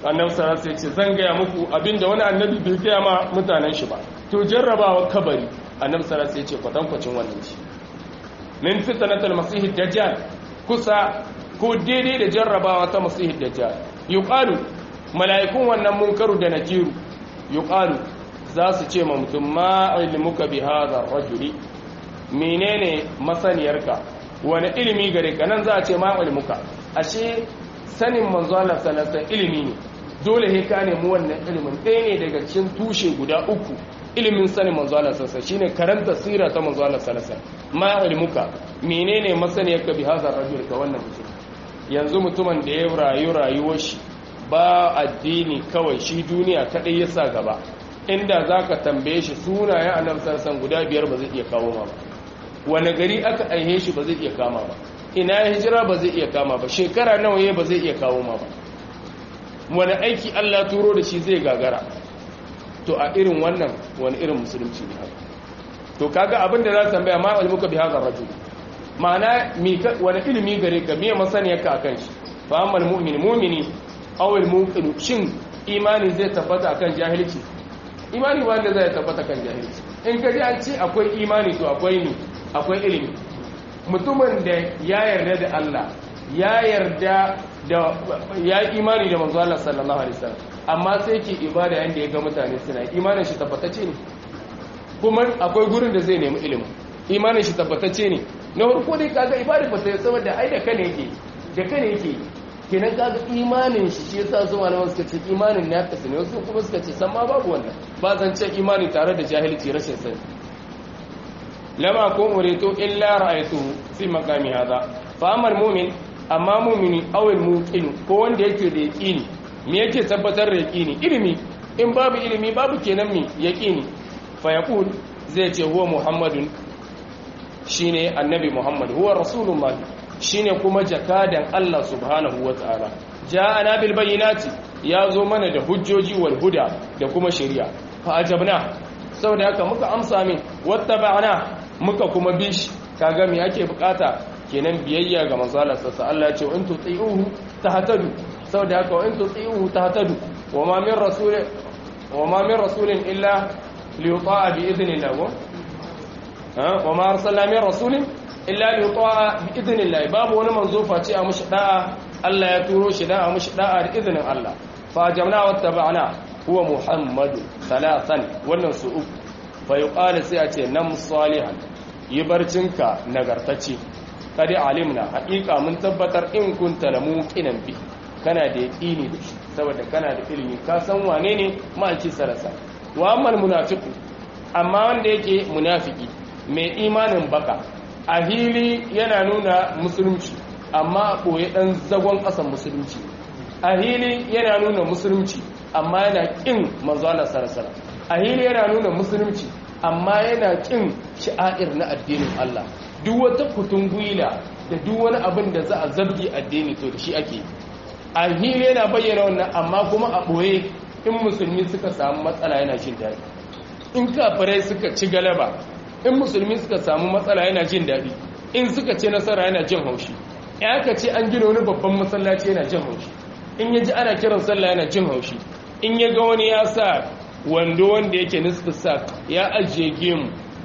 Speaker 1: annabi sallallahu alaihi wasallam zan gaya muku abinda wani annabi bai gaya ma mutanen shi ba to jarrabawa kabari annabi sallallahu alaihi wasallam ya ce kwatankwacin wannan shi min fitnatul masih dajjal kusa ko daidai da jarrabawa ta masih dajjal yuqalu mala'ikun wannan munkaru da nakiru yuqalu za su ce ma mutum ma ilmuka bi hadha rajuli menene masaniyarka wani ilimi gare ka nan za a ce ma ilmuka ashe sanin manzo Allah sallallahu ilimi ne dole he ka nemi wannan ilimin ɗaya ne daga cikin tushe guda uku ilimin sanin manzo Allah sallallahu shine karanta sira ta manzo Allah sallallahu ma ilmuka menene masaniyarka bi hadha rajul ka wannan mutum yanzu mutumin da ya rayu rayuwar shi ba addini kawai shi duniya kadai ya sa gaba inda zaka tambaye shi sunayen annabi sallallahu guda biyar ba zai iya kawo ma ba wani gari aka aihe shi ba zai iya kama ba ina ya hijira ba zai iya kama ba shekara nawa ya ba zai iya kawo ma ba wani aiki Allah turo da shi zai gagara to a irin wannan wani irin musulunci ne haka to kaga abin da za ta tambaya ma ilmuka bi hadha rajul ma'ana wani ilimi gare ka me masaniyarka akan shi fa amal mu'min mu'mini aw al muqin shin imani zai tabbata akan jahilci imani ba wanda zai tabbata kan jahilci in ka ji an ce akwai imani to akwai ni akwai ilimi mutumin da ya yarda da Allah ya yarda da ya imani da manzo Allah sallallahu alaihi wasallam amma sai ke ibada yanda ya ga mutane suna imanin shi tabbatacce ne kuma akwai gurin da zai nemi ilimi imanin shi tabbatacce ne na farko dai kaga ibada ba sai saboda ai da kane yake da kane yake kenan kaga imanin shi shi yasa su malaman suka ce imanin na kasu ne wasu kuma suka ce san ma babu wannan ba zan ce imani tare da jahilci rashin sani lama ko uritu illa ra'aytu fi maqami hada fa amal mu'min amma mu'mini aw al muqin ko wanda yake da yaqini me yake tabbatar da yaqini ilimi in babu ilimi babu kenan mi yaqini fa yaqul zai ce huwa muhammadun shine annabi muhammad huwa rasulullah shine kuma jakadan Allah subhanahu wataala ja'ana bil bayyinati yazo mana da hujjoji wal huda da kuma shari'a fa ajabna saboda haka muka amsa min wattaba'na muka kuma bi shi kaga me yake bukata kenan biyayya ga manzo Allah sallallahu Allah ya ce in tuti'uhu tahtadu saboda haka in tuti'uhu tahtadu wa ma min rasul wa ma min rasulin illa liyuta'a bi idhnillah wa ma arsalna min rasulin illa liyuta'a bi idhnillah babu wani manzo face a mushi da'a Allah ya turo shi da'a mushi da'a da izinin Allah fa jamna wattaba'na huwa muhammadu salasan wannan su uku fa yuqalu sai a ce nam salihan yi barcinka nagartacce kadi alimna haƙiƙa mun tabbatar in kunta la muqinan bi kana da yaqini da shi saboda kana da ilimi ka san wane ne ma'aiki sarasa wa ammal munafiqu amma wanda yake munafiki mai imanin baka a hili yana nuna musulunci amma a ɓoye ɗan zagon ƙasan musulunci a hili yana nuna musulunci amma yana ƙin manzo Allah sarasara a hili yana nuna musulunci amma yana ƙin sha'air na addinin Allah duk wata kutun gwila da duk wani abin da za a zabgi addini to da shi ake a hili yana bayyana wannan amma kuma a ɓoye in musulmi suka samu matsala yana jin daɗi in kafirai suka ci galaba in musulmi suka samu matsala yana jin daɗi in suka ci nasara yana jin haushi ya ka ce an gina wani babban masallaci yana jin haushi in ya ji ana kiran sallah yana jin haushi in ya ga wani ya sa wando wanda yake nisfi sa ya ajiye gemu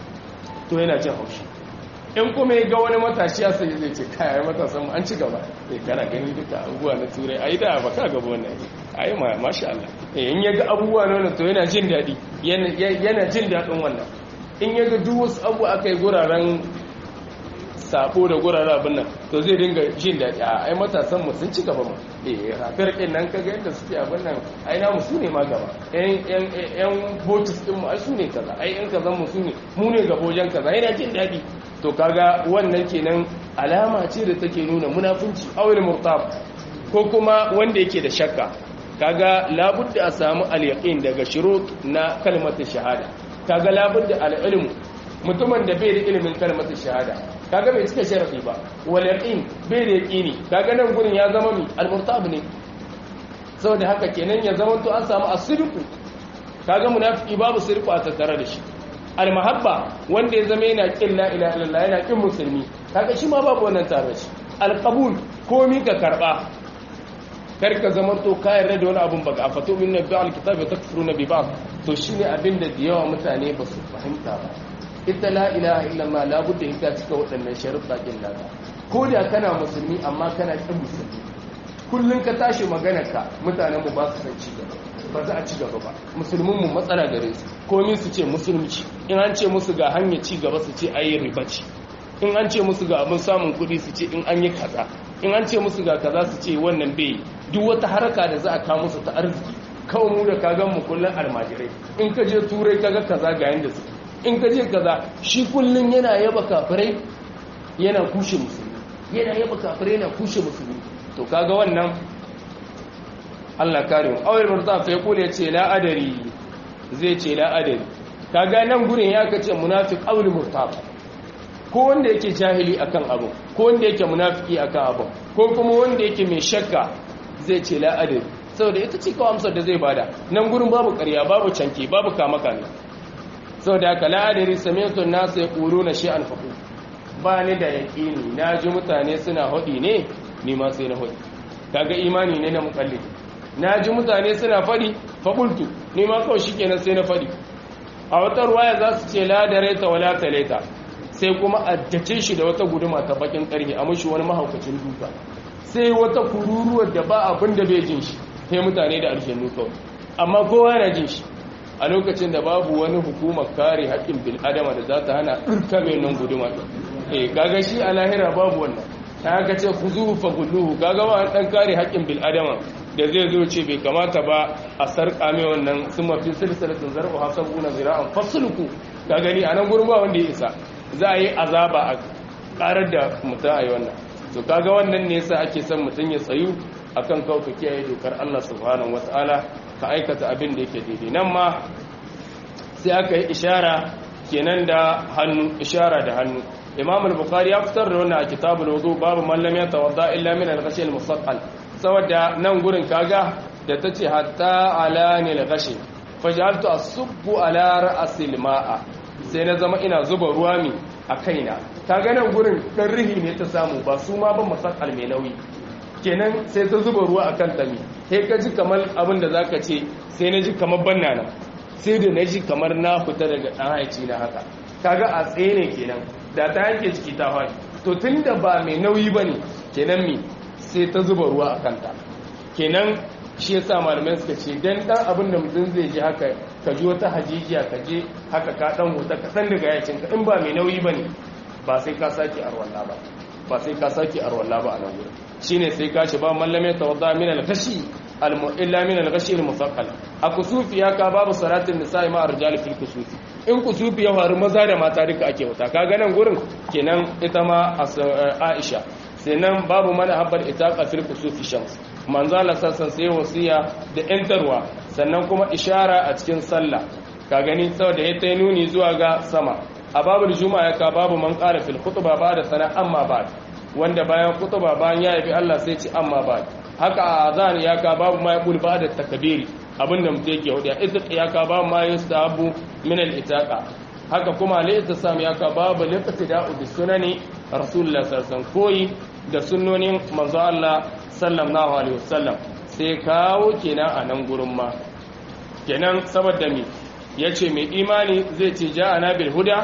Speaker 1: to yana jin haushi in kuma ya ga wani matashi ya sai zai ce kayan matasan mu an ci gaba eh kana gani duka abubuwa na turai ai da ba ka gaba wannan ai ma masha Allah eh in ya ga abubuwa na wannan to yana jin daɗi yana jin daɗin wannan in ya ga duk wasu abu aka yi guraren sabo da guraren abin nan to zai dinga jin daɗi a ai matasan mu sun ci gaba ma eh rafiyar ɗin nan kaga yadda suke abin nan ai namu su ne ma gaba yan yan botus ɗin mu ai su ne kaza ai yan kazan mu su ne mu ne gaba wajen kaza yana jin daɗi to kaga wannan kenan alama ce da take nuna munafunci awil murtab ko kuma wanda yake da shakka kaga labudda a samu al-yaqin daga shurut na kalmar shahada kaga labudda al-ilmu mutumin da bai da ilimin kalmar shahada kaga bai cika sharafi ba wal yaqin bai da yaqini kaga nan gurin ya zama mi al-murtab ne saboda haka kenan ya zama to an samu asirku kaga munafiki babu sirku a tattare da shi al-mahabba wanda ya zama yana kin la ilaha illallah yana kin musulmi kaga shi ma babu wannan tare da shi al-qabul komi ka karba kar ka zama to ka yarda da wani abun baka a fato min nabi alkitabi wa takfuruna bi ba'd to shine abin da da yawa mutane ba su fahimta ba ita la ilaha illallah la budda ita cika waɗannan sharuɗa din naka ko da kana musulmi amma kana kin musulmi kullun ka tashi maganar ka mutanen mu ba su san ci gaba ba za a ci gaba ba musulmin mu matsala gare su komai su ce musulunci in an ce musu ga hanyar ci gaba su ce ayi riba ce in an ce musu ga abin samun kuɗi su ce in an yi kaza in an ce musu ga kaza su ce wannan bai duk wata haraka da za a kawo musu ta arziki kawai mu da kagan mu kullun almajirai in ka je turai kaga kaza ga yanda su in ka je kaza shi kullun yana yaba kafirai yana kushe musulmi yana yaba kafirai yana kushe musulmi to kaga wannan Allah kare mu awai murta fa yaqulu yace la adari zai ce la adari kaga nan gurin ya kace munafiq awli murtab ko wanda yake jahili akan abu ko wanda yake munafiki akan abu ko kuma wanda yake mai shakka zai ce la adari saboda ita ce kawai amsar da zai bada nan gurin babu ƙarya babu canke babu kama kame saboda haka la adari sami'tu an-nas yaquluna shay'an faqul ba ni da yaqini naji mutane suna hodi ne ni ma sai na hodi kaga imani ne na mukallid naji mutane suna fadi faqultu ni ma kawai shikenan sai na fadi a wata ruwaya za su ce la dareta wala taleta sai kuma addace shi da wata guduma ta bakin karhe a mashi wani mahaukacin duka sai wata kururuwar da ba abin da bai jin shi sai mutane da aljannu kawai amma kowa yana jin shi a lokacin da babu wani hukumar kare haƙƙin bil'adama da za ta hana ɗurka mai nan guduma eh kaga shi a lahira babu wannan ta haka ce ku zuhu fa gulluhu kaga ba ɗan kare haƙƙin bil'adama da zai zo ce bai kamata ba a sarƙa mai wannan sun mafi silsilatin zarɓu hasabu na zira'an fasulku ka gani a nan gurin ba wanda ya isa za a yi azaba a ƙarar da mutum a yi wannan to kaga wannan ne yasa ake son mutum ya tsayu akan kauka kiyaye dokar Allah subhanahu wataala ka aikata abin da yake daidai nan ma sai aka yi ishara kenan da hannu ishara da hannu imam al-bukhari ya fitar da wannan a kitabul wudu babu man lam yatawadda illa min al-ghashi al-musaqqal saboda nan gurin kaga da tace hatta alani al-ghashi fajaltu asubbu ala ra'sil ma'a sai na zama ina zuba ruwa mi a kaina kaga nan gurin dan rihi ne ta samu ba su ma ban musaqqal mai nauyi kenan sai ta zuba ruwa akan tami sai ka ji kamar abin da zaka ce sai na ji kamar banna nan sai da na ji kamar na fita daga dan haici na haka kaga a tsaye ne kenan da ta yanke ciki ta faɗi to tunda ba mai nauyi bane kenan mi sai ta zuba ruwa a kanta kenan shi yasa malamai suka ce dan dan abin da mutum zai ji haka ka ji wata hajijiya ka je haka ka dan huta ka san daga yacin ka in ba mai nauyi bane ba sai ka saki arwalla ba ba sai ka saki arwalla ba a nan gurin shine sai ka shi ba mallame tawadda min al-ghashi illa min al-ghashi al-musaqqal a kusufi ya ka babu salatin nisa'i ma arjal fil kusufi in kusufi ya faru maza da mata duka ake wuta kaga nan gurin kenan ita ma Aisha sai nan babu mana habbar itaqa fil kusufi shams manzo Allah sassan sai wasiya da yantarwa sannan kuma ishara a cikin sallah ka gani saboda ya ta nuni zuwa ga sama a babul juma'a ka babu man qala fil khutba ba da sana amma ba wanda bayan khutba bayan ya yabi Allah sai ci amma ba haka a azan ya ka babu ma yaqul ba da takbiri abinda mutum yake hudu itiq ya ka babu ma yustahabu min al itaqa haka kuma la itisam ya ka babu liqtida'u bis sunani rasulullah sallallahu alaihi wasallam koyi da sunnonin manzo Allah sallallahu alaihi wasallam sai kawo kenan a nan gurin ma kenan saboda mi yace mai imani zai ce ja'ana bil huda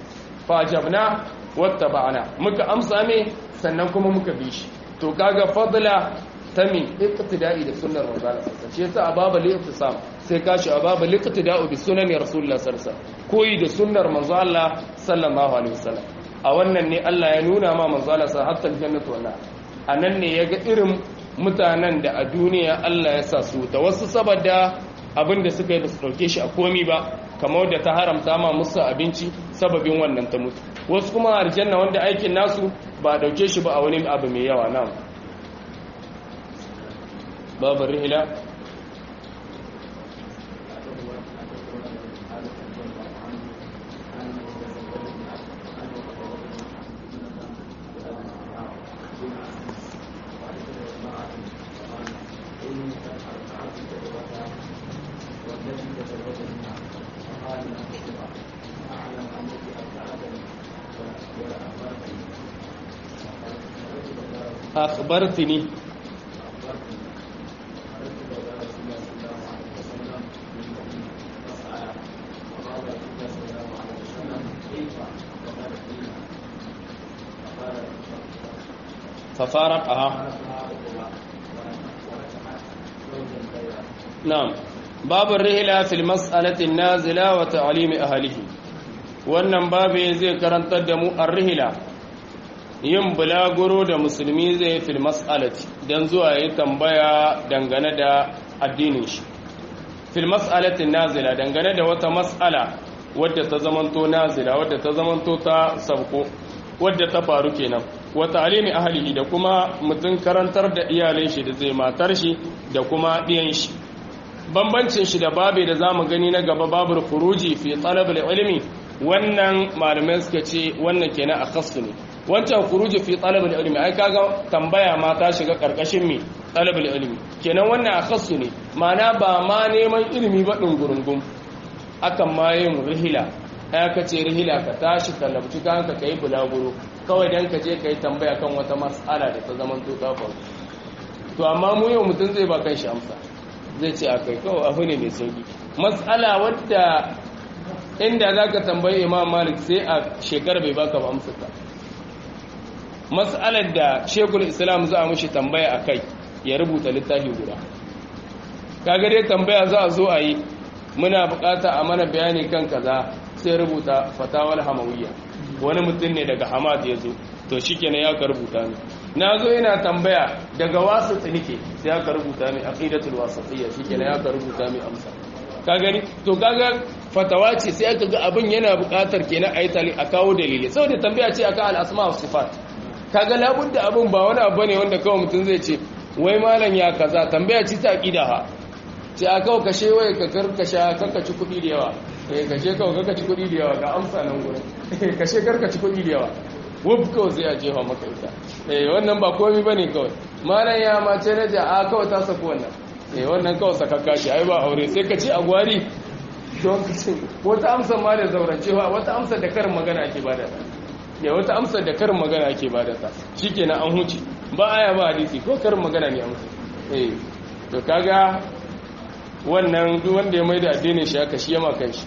Speaker 1: fajabna wattaba'na muka amsa me sannan kuma muka bi shi to kaga fadla ta mi iqtida'i da sunnar manzo Allah sallallahu shi yasa ababa li ittisam sai kashi ababa li iqtida'u bi sunani rasulullah sallallahu alaihi koyi da sunnar manzo Allah sallallahu alaihi wasallam a wannan ne Allah ya nuna ma manzo Allah sa hatta aljannatu wala anan ne yaga irin mutanen da a duniya Allah ya sa su da wasu saboda abinda suka yi da su dauke shi a komi ba kamar da ta haramta ma musu abinci sababin wannan ta mutu wasu kuma aljanna wanda aikin nasu ba dauke shi ba a wani abu mai yawa nan babu rihila akhbartini fa faraqaha na'am babu rihla fil mas'alati an-nazila wa ta'limi ahlihi wannan babu zai karantar da mu ar-rihla yin bulaguro da musulmi zai fil mas'alati dan zuwa yi tambaya dangane da addinin shi fil mas'alati nazila dangane da wata mas'ala wadda ta zamanto nazila wadda ta zamanto ta sabko wadda ta faru kenan wa ta'limi ahlihi da kuma mutun karantar da iyalai shi da zai matar shi da kuma diyan shi bambancin shi da babe da zamu gani na gaba babul khuruji fi talab ilmi wannan malamai suka ce wannan kenan akhassu ne wancan khuruji fi talab ilmi ai kaga tambaya ma ta shiga karkashin mi talab ilmi kenan wannan akhassu ne ma'ana ba ma neman ilimi ba dungurungum akan ma yin rihila ai ka ce rihila ka tashi ka labci kanka kai bulaguro kawai dan ka je kai tambaya kan wata mas'ala da ta zaman to ta faru to amma mu yau mutum zai ba kan shi amsa zai ce akai kawai abu ne mai sauki mas'ala wadda inda za ka tambayi imam malik sai a shekar bai baka ba amsa ta mas'alar da shekul islam za a mushi tambaya a kai ya rubuta littafi guda kaga dai tambaya za a zo a yi muna bukata a mana bayani kan kaza sai rubuta fatawar hamawiyya wani mutum ne daga hamad ya zo to shikenan ya ka rubuta ni na zo yana tambaya daga wasu tsinike sai aka rubuta mai aqidatul wasatiyya shikenan ya ka rubuta mai amsa ka gani to kaga fatawa ce sai aka ga abin yana buƙatar kenan ayi tali a kawo dalili saboda tambaya ce akan al-asma wa sifat kaga labudda abin ba wani abu ne wanda kawai mutum zai ce wai malam ya kaza tambaya ce ta aqida ha ce a kawo kashe wai ka karkasha karkaci kuɗi da yawa eh kashe kawo karkaci kuɗi da yawa ga amsa nan gurin kashe karkaci kuɗi da yawa wuf kawai sai a jefa maka ita eh wannan ba komai bane kawai malam ya mace na ja a kawai ta saku wannan eh wannan kawai sakakka ce ai ba aure sai ka ci a gwari don wata amsa ma da zaurancewa wata amsa da karin magana ake bada ta ya wata amsa da karin magana ake bada ta shikenan an huce ba aya ba hadisi ko karin magana ne amsa eh to kaga wannan duk wanda ya maida addinin shi aka shi yama kanshi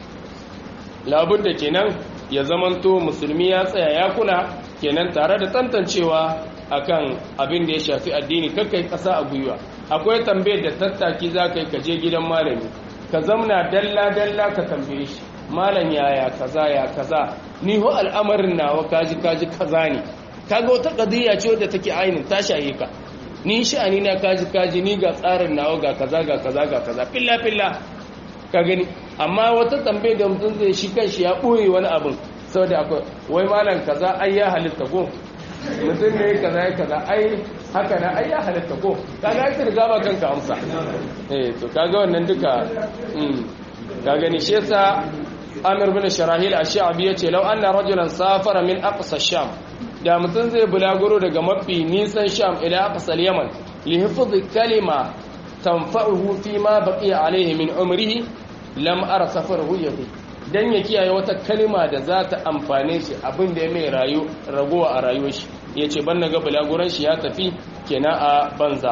Speaker 1: labudda kenan ya zamanto musulmi ya tsaya ya kula kenan tare da tantancewa akan abin da ya shafi addini kakkai kasa a gwiwa akwai tambayar da tattaki za ka yi ka je gidan malami ka zamna dalla-dalla ka tambaye shi malam yaya kaza ya kaza ni ho al'amarin nawa kaji kaji kaza ne kaga wata qadiyya ce wadda take ainin ta shaye ka ni sha'ani na kaji kaji ni ga tsarin nawa ga kaza ga kaza ga kaza filla filla ka gani amma wata tambaye da mutum zai shi kanshi ya boye wani abin saboda akwai wai malam kaza ai ya halitta ko mutum ne kaza ya kaza ai haka na ai ya halitta ko kaga ai riga ba kanka amsa eh to kaga wannan duka mm ka gani shi yasa Amir bin Sharahil Ash-Sha'bi yace law anna rajulan safara min aqsa Sham da mutum zai bulaguro daga mafi nisan Sham ila aqsa Yaman li hifdhi kalima tanfa'uhu fi ma baqiya alayhi min umrihi lam ara safaruhu yati dan ya kiyaye wata kalima da za ta amfane shi abin da ya mai rayu ragowa a rayuwar shi yace ban naga bulaguran shi ya tafi kenan a banza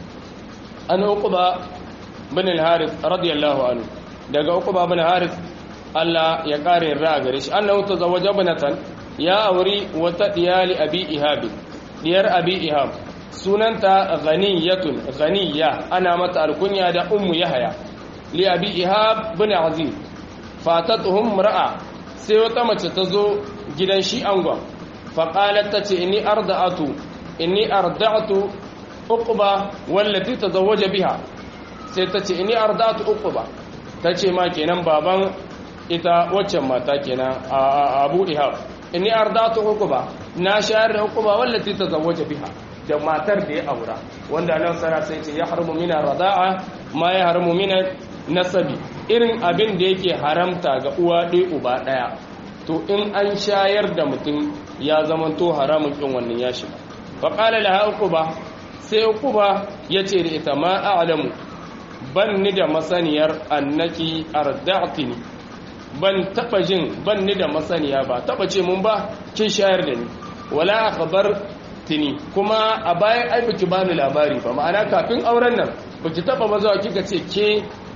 Speaker 1: an uquba bin al-harith radiyallahu anhu daga uquba bin harith Allah ya kare ra gare shi annahu tazawwaja binatan ya auri wata diyali abi ihab diyar abi ihab sunanta ghaniyatun ghaniya ana mata alkunya da ummu yahya li abi ihab bin aziz fatatuhum mar'a sai wata mace ta zo gidan shi angon faqalat tace inni arda'atu inni arda'tu uqba wallati tazawwaja biha sai tace inni arda'tu uqba tace ma kenan baban ita waccan mata kenan abu ihab inni arda'tu uqba na shayar da uqba wallati tazawwaja biha da matar da ya aura wanda nan sara sai ce ya haramu mina rada'a ma ya haramu mina nasabi irin abin da yake haramta ga uwa ɗaya uba ɗaya to in an shayar da mutum ya zama to haramun kin wannan ya shiga fa qala laha uquba sai uquba yace da ita ma a'lamu ban ni da masaniyar annaki arda'tini ban taba jin ban ni da masaniya ba taba ce mun ba kin shayar da ni wala akhbar tini kuma a bayan ai biki bani labari ba ma'ana kafin auren nan baki taba mazawa kika ce ke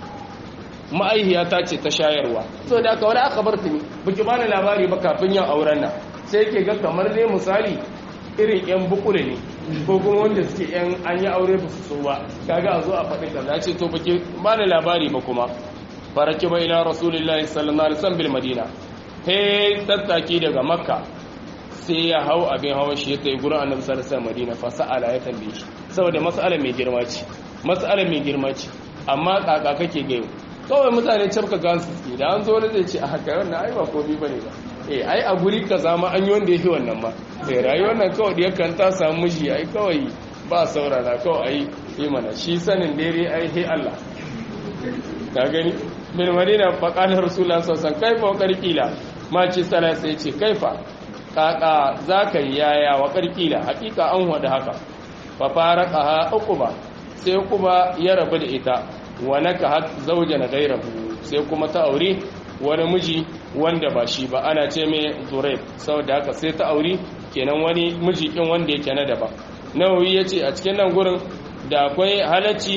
Speaker 1: ma'aihiyata ce ta shayarwa so da aka wani aka bar tuni biki bani labari ba kafin yin auren nan sai ke ga kamar ne misali irin yan bukule ne ko kuma wanda suke yan an yi aure ba su so ba kaga a zo a faɗi kaza ce to baki ba da labari ba kuma faraki ba ila rasulullahi sallallahu alaihi wasallam bil madina he tattaki daga makka sai ya hau abin hawan shi ya tayi gurin annabi sallallahu alaihi wasallam madina fa sa'ala ya tambaye shi saboda mas'ala mai girma ce mas'ala mai girma ce amma kaka kake gayo kawai mutane cafka gansu suke da an zo wani zai ce a haka wannan ai ba komi bane ba eh ai a guri ka zama an yi wanda yake wannan ma sai rayuwar nan kawai da yakan ta samu miji ai kawai ba saurara kawai ai yi mana shi sanin dare ai he Allah ka gani min madina fa qala rasulullah sallallahu alaihi wasallam kaifa wa qarqila ma ci sala sai ce kaifa kaka zaka yaya wa qarqila hakika an wada haka fa faraqaha uquba sai uquba ya rabu da ita wa nakahat zawjan ghayrahu sai kuma ta aure wani miji wanda ba shi ba ana ce mai zuraib saboda haka sai ta aure kenan wani miji kin wanda yake na daban nawawi yace a cikin nan gurin da akwai halacci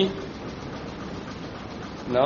Speaker 1: na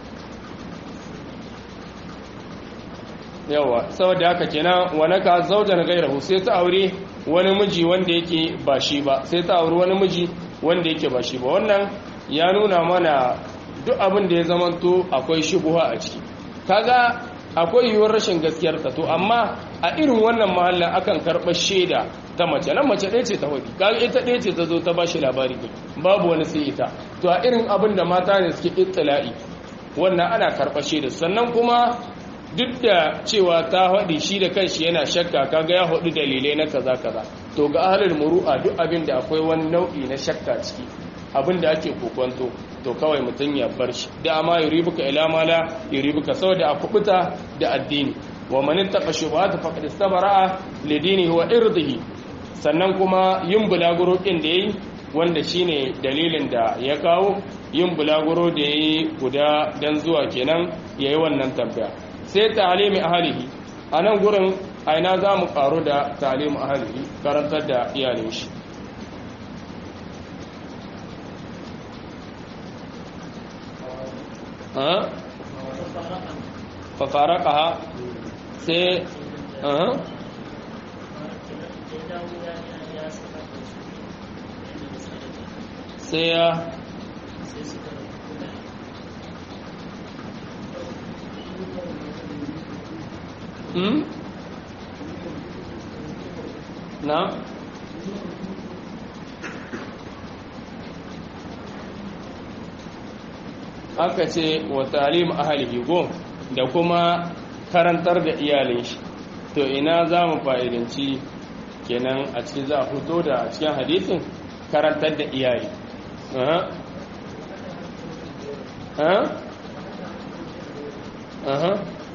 Speaker 1: yawa saboda haka kenan wa naka zawjan ghayrahu sai ta aure wani miji wanda yake ba shi ba sai ta aure wani miji wanda yake ba shi ba wannan ya nuna mana duk abin da ya zamanto akwai shubuha a ciki kaga akwai yiwuwar rashin gaskiyar ta to amma a irin wannan mahallin akan karɓar shaida ta mace nan mace ɗaya ce ta hudu kaga ita ɗaya ce ta zo ta bashi labari ne babu wani sai ita to a irin abin da mata ne suke ittila'i wannan ana karɓar shaida sannan kuma duk da cewa ta haɗi shi da kanshi yana shakka kaga ya haɗu dalilai na kaza kaza to ga ahlul muru'a duk abin da akwai wani nau'i na shakka ciki abin da ake kokonto to kawai mutum ya bar shi da ma yuribuka ila ma la yuribuka saboda a kubuta da addini wa man ittaqa shubuhat faqad istabara'a li dinihi wa irdihi sannan kuma yin bulaguro din da yayi wanda shine dalilin da ya kawo yin bulaguro da yayi guda dan zuwa kenan yayi wannan tambaya sai ta'limi ahlihi anan gurin aina za mu karu da ta'limi ahlihi karantar da iyalin shi fafarakaha sai sai ya na aka ce wa talim ahalihi go da kuma karantar da iyalin shi to ina za mu fa'idanci kenan a cikin za a fito da a cikin hadisin karantar da iyali aha aha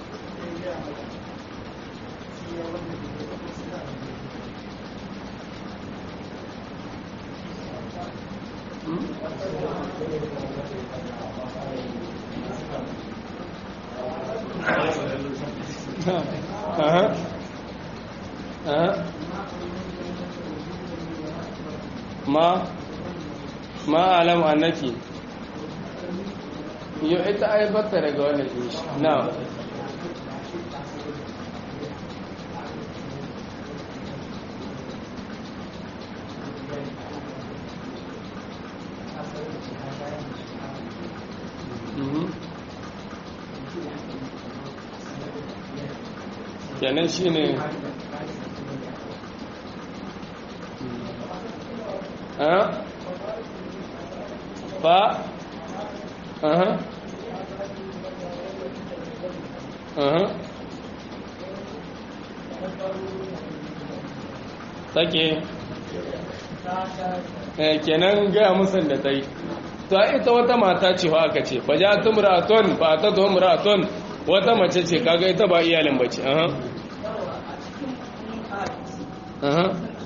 Speaker 1: Aha. Aha. Ma ma alam annaki yo ita ai bata daga wannan shi na kenan shi ne fa aha aha take kenan gaya musan da ta yi to a ita wata mata ce wa aka ce fa ja tumraton ba ta tumraton wata mace ce kaga ita ba iyalin bace aha aha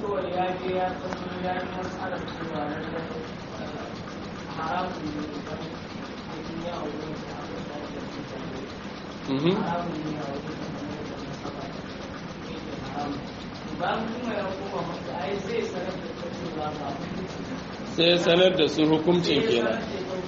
Speaker 1: sai sanar da su hukuncin kenan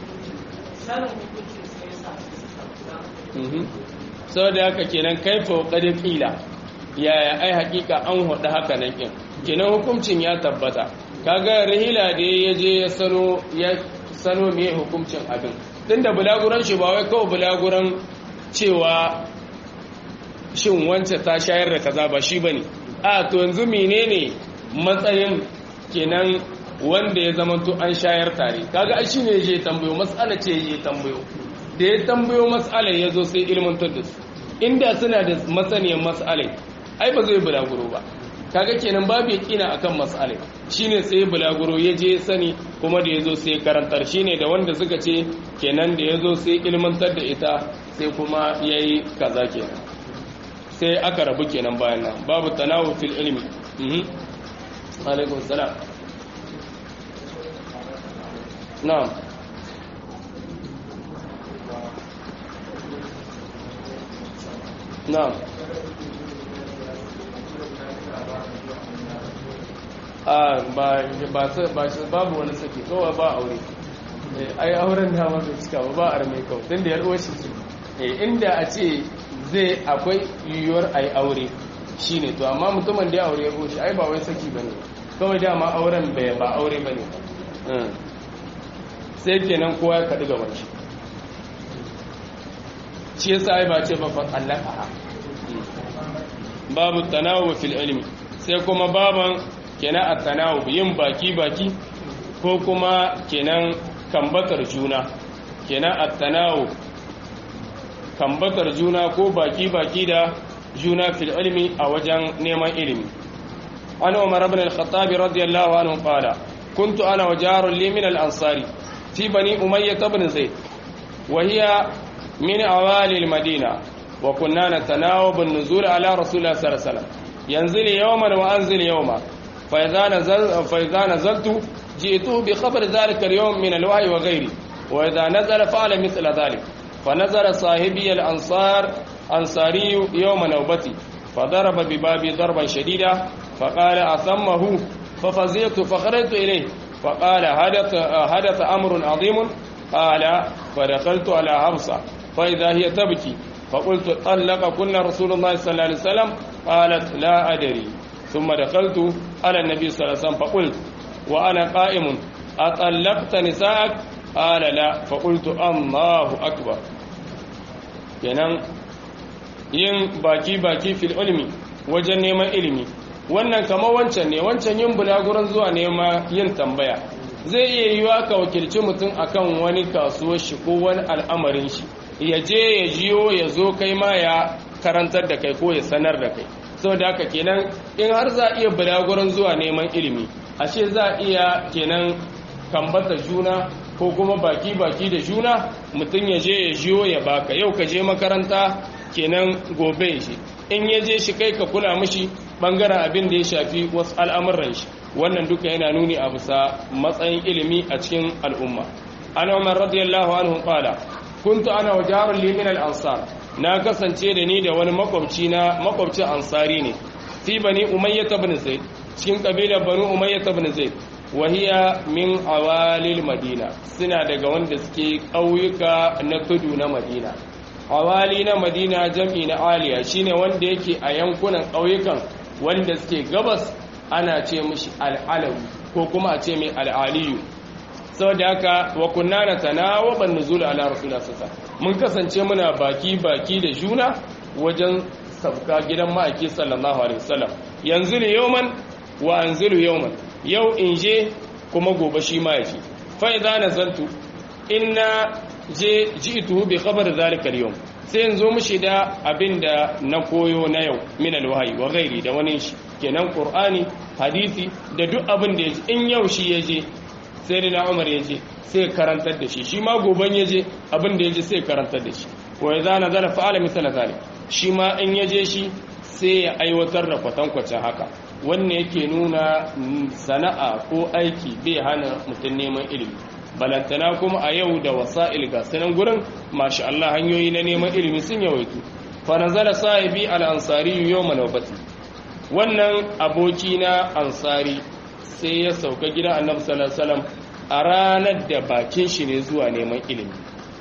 Speaker 1: sau da haka kenan kaifa ƙarin ƙila yaya ai hakika an hudu haka nan ƙin kenan hukuncin ya tabbata kaga rihila da ya je ya sano ya sano me hukuncin abin tunda bulaguran shi ba wai kawai bulaguran cewa shin wance ta shayar da kaza ba shi bane a to yanzu menene matsayin kenan wanda ya zama to an shayar tare kaga ai shine je tambayo mas'ala ce je tambayo da ya tambayo mas'alar ya zo sai ilmantar da su inda suna da masaniyar mas'alai ai ba zai bulaguro ba kaga kenan babu yakina akan mas'alai shine sai bulaguro ya je sani kuma da yazo sai karantar shine da wanda suka ce kenan da yazo sai ilmantar da ita sai kuma yayi kaza kenan sai aka rabu kenan bayan nan babu tanawu fil ilmi mhm alaikum salam na'am na'am a ba ba ba babu wani saki kawai ba aure ai auren da ma bai cika ba ba arme kawai tun da yarwar shi ce inda a ce zai akwai yiwuwar a yi aure shi ne to amma mutumin da ya aure ya goshi ai ba wai saki ba ne kawai dama auren bai ba aure ba ne sai kenan kowa ya kaɗi gaban shi shi yasa ai ba ce ba fa allaka babu tanawu fil ilmi sai kuma baban kenan at-tanawu yin baki baki ko kuma kenan kambatar juna kenan at-tanawu kambatar juna ko baki baki da juna fil ilmi a wajen neman ilimi an umar ibn al-khattab radiyallahu anhu qala kuntu ana wa jarun li min al-ansari fi bani umayyah ibn zayd wa hiya من أوالي المدينة وكنا نتناوب النزول على رسول الله صلى الله عليه وسلم ينزل يوما وأنزل يوما فإذا, نزل فإذا نزلت جئته بخبر ذلك اليوم من الوحي وغيره وإذا نزل فعل مثل ذلك فنزل صاحبي الأنصار أنصاري يوم نوبتي فضرب ببابي ضربا شديدا فقال أثمه ففزعت فخرجت إليه فقال حدث, حدث أمر عظيم قال فدخلت على حفصة فإذا هي تبكي فقلت طلق كنا رسول الله صلى الله عليه وسلم قالت لا أدري ثم دخلت على النبي صلى الله عليه وسلم فقلت وأنا قائم أطلقت نساءك قال لا فقلت الله أكبر kenan yin baki-baki fil ilmi wajen neman ilimi wannan kama wancan ne wancan yin bulaguran zuwa nema yin tambaya zai iya yiwa ka wakilci mutum akan wani kasuwar shi ko wani al'amarin shi ya je ya jiyo ya zo kai ma ya karantar da kai ko ya sanar da kai sau da haka kenan in har za a iya bulaguran zuwa neman ilimi ashe za a iya kenan kambata juna ko kuma baki-baki da juna mutum ya je ya jiyo ya baka yau ka je makaranta kenan gobe shi in ya je shi kai ka kula mishi bangaren abin da ya shafi wasu al'amuran shi wannan duka yana nuni a bisa matsayin ilimi a cikin al'umma an umar radiyallahu anhu qala kuntu ana wa jarun li min al-ansar na kasance da ni da wani makwabci na makwabcin ansari ne fi bani umayyah ibn zaid cikin kabilar bani umayyah ibn zaid wa hiya min awalil madina suna daga wanda suke ƙauyuka na tudu na madina awali na madina jam'i na aliya shine wanda yake a yankunan ƙauyukan wanda suke gabas ana ce mishi al'alawi ko kuma a ce mai al'aliyu saboda haka wa kunna na tanawaban nuzul ala rasulullah sallallahu mun kasance muna baki baki da juna wajen sabka gidan ma'aiki sallallahu alaihi wasallam yanzu ne yawman wa anzilu yawman yau in je kuma gobe shi ma yafi fa idza nazaltu inna je ji'tuhu bi khabar zalika al-yawm sai yanzu mushi da abinda na koyo na yau min al-wahyi wa ghairi da wani shi kenan qur'ani hadisi da duk abin da yaji in yau shi yaje sai da na umar yaje sai karantar da shi shi ma goban yaje abin da yaje sai karantar da shi wa idza nazala fa'ala mithla zalik shi ma in yaje shi sai ya aiwatar da kwatankwacin haka wannan yake nuna sana'a ko aiki bai hana mutum neman ilimi balantana kuma a yau da wasa'il ga sanan gurin masha Allah hanyoyi na neman ilimi sun yawaitu fa nazala sahibi al-ansari yawma nawbati wannan aboki na ansari sai ya sauka gidan annabi sallallahu alaihi wasallam a ranar da bakin shi ne zuwa neman ilimi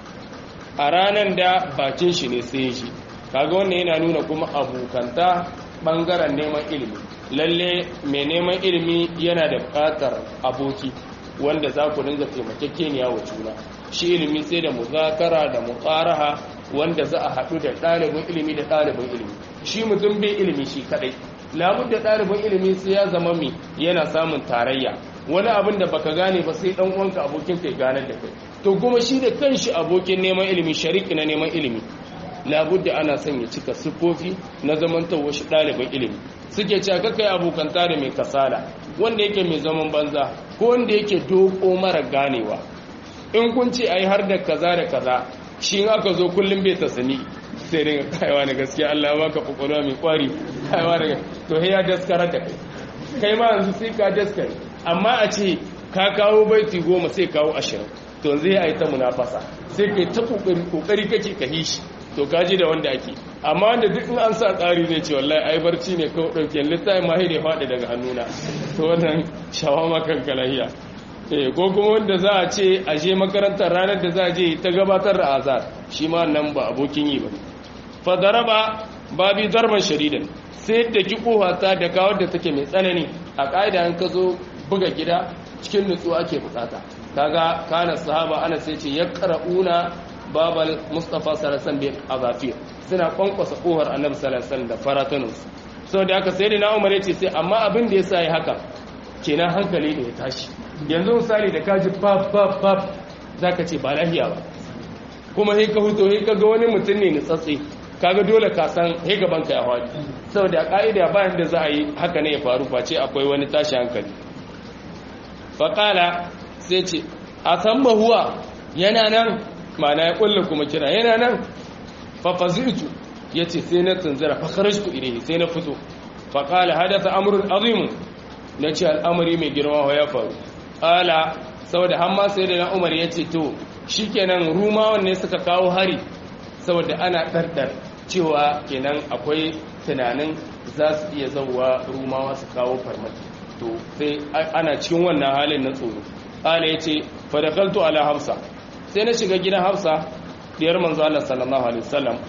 Speaker 1: a ranar da bakin shi ne sai shi kaga wannan yana nuna kuma abokanta bangaren neman ilimi lalle mai neman ilimi yana da buƙatar aboki wanda za ku dinga taimakekeniya wa juna shi ilimi sai da muzakara da muqaraha wanda za a haɗu da ɗalibin ilimi da ɗalibin ilimi shi mutum bai ilimi shi kaɗai labud da ɗalibin ilimi sai ya zama mai yana samun tarayya wani abin da baka gane ba sai ɗan uwanka abokin kai ganar da kai to kuma shi da kanshi abokin neman ilimi shariki na neman ilimi labud da ana son ya cika siffofi na zamantowa shi ɗalibin ilimi suke cewa kaka yi abokanta da mai kasala wanda yake mai zaman banza ko wanda yake doko mara ganewa in kun ce ai har da kaza da kaza shi aka zo kullum bai ta sani sai dinga kaiwa na gaskiya Allah ya baka kokolwa mai kwari kaiwa daga to he ya daskara da kai kai ma yanzu sai ka daskare amma a ce ka kawo baiti goma sai kawo ashirin to zai yi ta munafasa sai kai ta kokari kokari kake ka hishi to kaji da wanda ake amma wanda duk in an sa tsari zai ce wallahi ai barci ne kawai dauke littafin ma ya faɗi daga hannuna to wannan shawama kan kalahiya eh ko kuma wanda za a ce a je makarantar ranar da za a je ta gabatar da azar shi ma nan ba abokin yi ba fa daraba babi darban sharidan sai da ki ta da kawar da take mai tsanani a ƙa'ida an ka zo buga gida cikin nutsuwa ake bukata kaga kana sahaba ana sai ce yaqra'una babal mustafa sallallahu alaihi azafir suna kwankwasa kohar annabi sallallahu alaihi da faratunus sau da aka sai da na umar yace sai amma abin da yasa yi haka kenan hankali ne ya tashi yanzu misali da kaji pap pap pap zaka ce ba lahiya ba kuma sai ka huto sai kaga wani mutum ne nutsatse kaga dole ka san sai gaban ka ya hwadi saboda ka'ida bayan da za a yi haka ne ya faru face akwai wani tashi hankali faqala sai ce a san huwa yana nan mana ya kulle kuma kira yana nan fafazitu ya ce sai na tunzira fakharashtu ilayhi sai na fito faƙala hadatha amrun azim na ce al'amari mai girma ya faru ƙala saboda hamma sai da na umar ya ce to shikenan rumawan ne suka kawo hari saboda ana ɗarɗar cewa kenan akwai tunanin za su iya zauwa rumawa su kawo farmaki to sai ana cikin wannan halin na tsoro ƙala ya ce fadakaltu ala hafsa sai na shiga gidan hafsa diyar manzo Allah sallallahu alaihi wasallam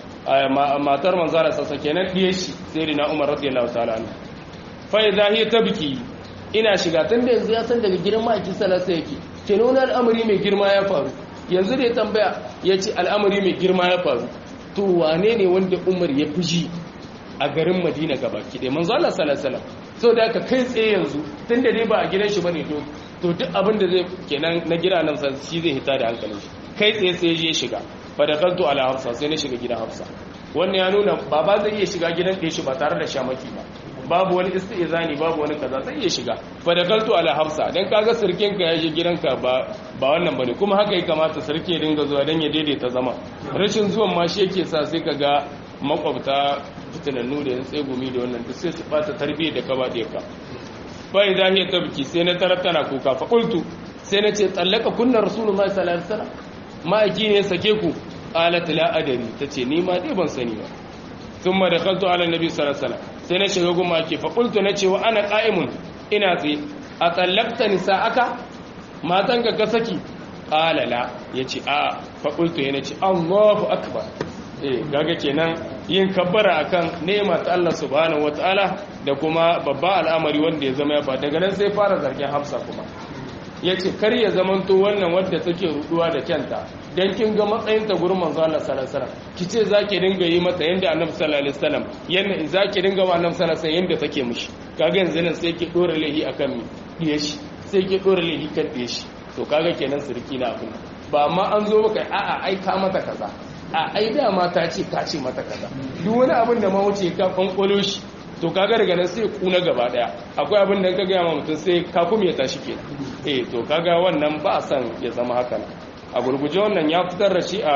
Speaker 1: matar manzo Allah sassa kenan diyar shi sai rina Umar radiyallahu ta'ala anhu fa idha hiya tabki ina shiga tun da yanzu ya san daga gidan maki sallallahu yake kenan wani al'amari mai girma ya faru yanzu da ya tambaya ya ce al'amari mai girma ya faru to wane ne wanda Umar ya fuji a garin Madina gaba ki dai manzo Allah sallallahu alaihi wasallam so da aka kai tsaye yanzu tun da dai ba a gidan shi bane to to duk abin da zai kenan na gida nan san shi zai hita da hankalin shi kai tsaye sai je shiga fa da kanto ala hafsa sai na shiga gidan hafsa wannan ya nuna baba zai iya shiga gidan ɗaya shi ba tare da shamaki ba babu wani istizani babu wani kaza zai iya shiga fa da kanto ala hafsa dan kaga sirkin ka ya je gidanka ba ba wannan bane kuma haka ya kamata sarki ya dinga zuwa dan ya daidaita zama rashin zuwan ma shi yake sa sai kaga makwabta fitinannu da yan tsegumi da wannan duk sai su bata tarbiyyar da ka ba da ka bai za hiya tabki sai na tarar tana kuka fa qultu sai na ce tsallaka kunna rasulullahi sallallahu alaihi wasallam ma'aiki ne sake ku qalat la adari tace ni ma dai ban sani ba thumma dakhaltu ala nabi sallallahu alaihi wasallam sai na shiga goma ake fa qultu na ce wa ana qa'imun ina tsaye a tsallakta nisa'aka matan ka saki qala la yace a fa qultu yana ce Allahu akbar eh gaga kenan yin kabbara akan nema ta Allah subhanahu wataala da kuma babba al'amari wanda ya zama ya fa daga nan sai fara zargin Hafsa kuma yace kar ya zamanto wannan wadda take ruduwa da kyanta dan kin ga matsayin ta gurin manzo Allah sallallahu alaihi wasallam kice zaki dinga yi mata yanda Annabi sallallahu alaihi wasallam yanda zaki dinga wa Annabi sallallahu alaihi wasallam yanda take mishi kaga yanzu nan sai ki dora lahi akan mi diye shi sai ki dora lahi kan diye shi to kaga kenan sirki na abin ba amma an zo maka a'a ai ka mata kaza a ai dama ta ce ka ce mata kaza duk wani abin da ma wuce ka kwankwalo shi to kaga daga nan sai kuna gaba daya akwai abin da ka gaya ma mutum sai ka kuma ya tashi ke eh to kaga wannan ba a san ya zama haka a gurguje wannan ya fitar da shi a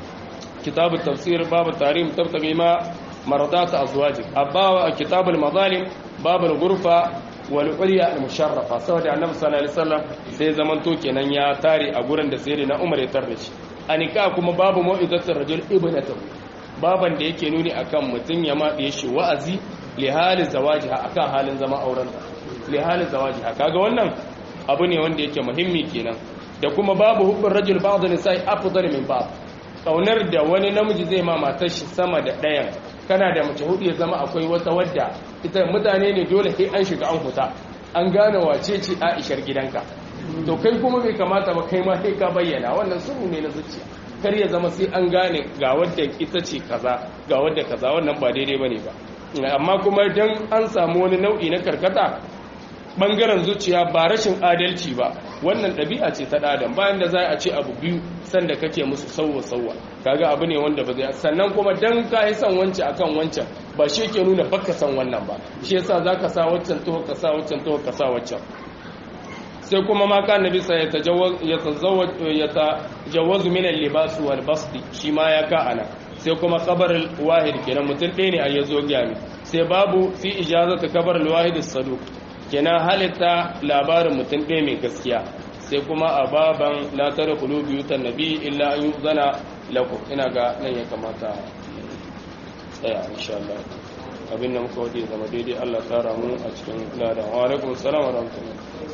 Speaker 1: kitabu tafsir babu tarim tabtabi ma maradat azwajik abba a kitabul mazalim babul gurfa wal ulya al musharrafa saboda annabi sallallahu alaihi wasallam sai zaman to kenan ya tare a gurin da sai na umar ya tarda shi anika kuma babu mau'izatul rajul ibnatahu baban da yake nuni akan mutun ya maɗe shi wa'azi li halin zawajiha akan halin zama auren li halin zawajiha kaga wannan abu ne wanda yake muhimmi kenan da kuma babu hubbin rajul ba'd nisa'i afdal min ba'd kaunar da wani namiji zai ma matar shi sama da ɗayan kana da mace hudu ya zama akwai wata wadda ita mutane ne dole sai an shiga an huta an gane wace ce aishar gidanka to kai kuma bai kamata ba kai ma sai ka bayyana wannan sirru ne na zuciya kar ya zama sai an gane ga wadda ita ce kaza ga wadda kaza wannan ba daidai bane ba amma kuma dan an samu wani nau'i na karkata bangaren zuciya ba rashin adalci ba wannan ɗabi'a ce ta ɗadan bayan da za a ce abu biyu sanda kake musu sauwa sauwa kaga abu ne wanda ba zai sannan kuma dan ka yi son wancan akan wancan ba shi ke nuna baka san wannan ba shi yasa zaka sa waccan to ka sa waccan to ka sa waccan sai kuma ma kan nabi sai ya tazawwaj ya tajawazu min al-libas wal basd shi ma ya ka ana sai kuma kabar wahid kenan mutum ɗaya ne a yazo gyami sai babu fi ijazatu kabar al-wahid as-saduq kenan halitta labarin mutum ɗaya mai gaskiya sai kuma a baban latar kulu biyu ta nabi illa an yi zana lakum ina ga nan ya kamata tsaya insha Allah abin da muka waje zama daidai Allah tsara mu a cikin ladan wa alaikum salam wa rahmatullah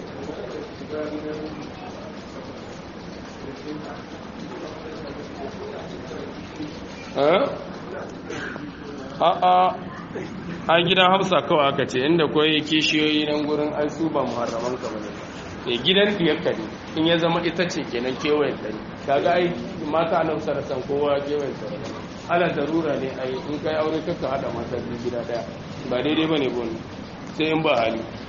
Speaker 1: a'a a gidan hafsa kawai aka ce inda kawai kishiyoyi nan gurin ai su ba muharraman ka bane e gidan diyarka ne in ya zama ita ce kenan kewayen dare kaga ai mata nan sarasan kowa kewayen dare ana darura ne ai in kai aure kaka hada mata biyu gida daya ba daidai bane bon sai in ba hali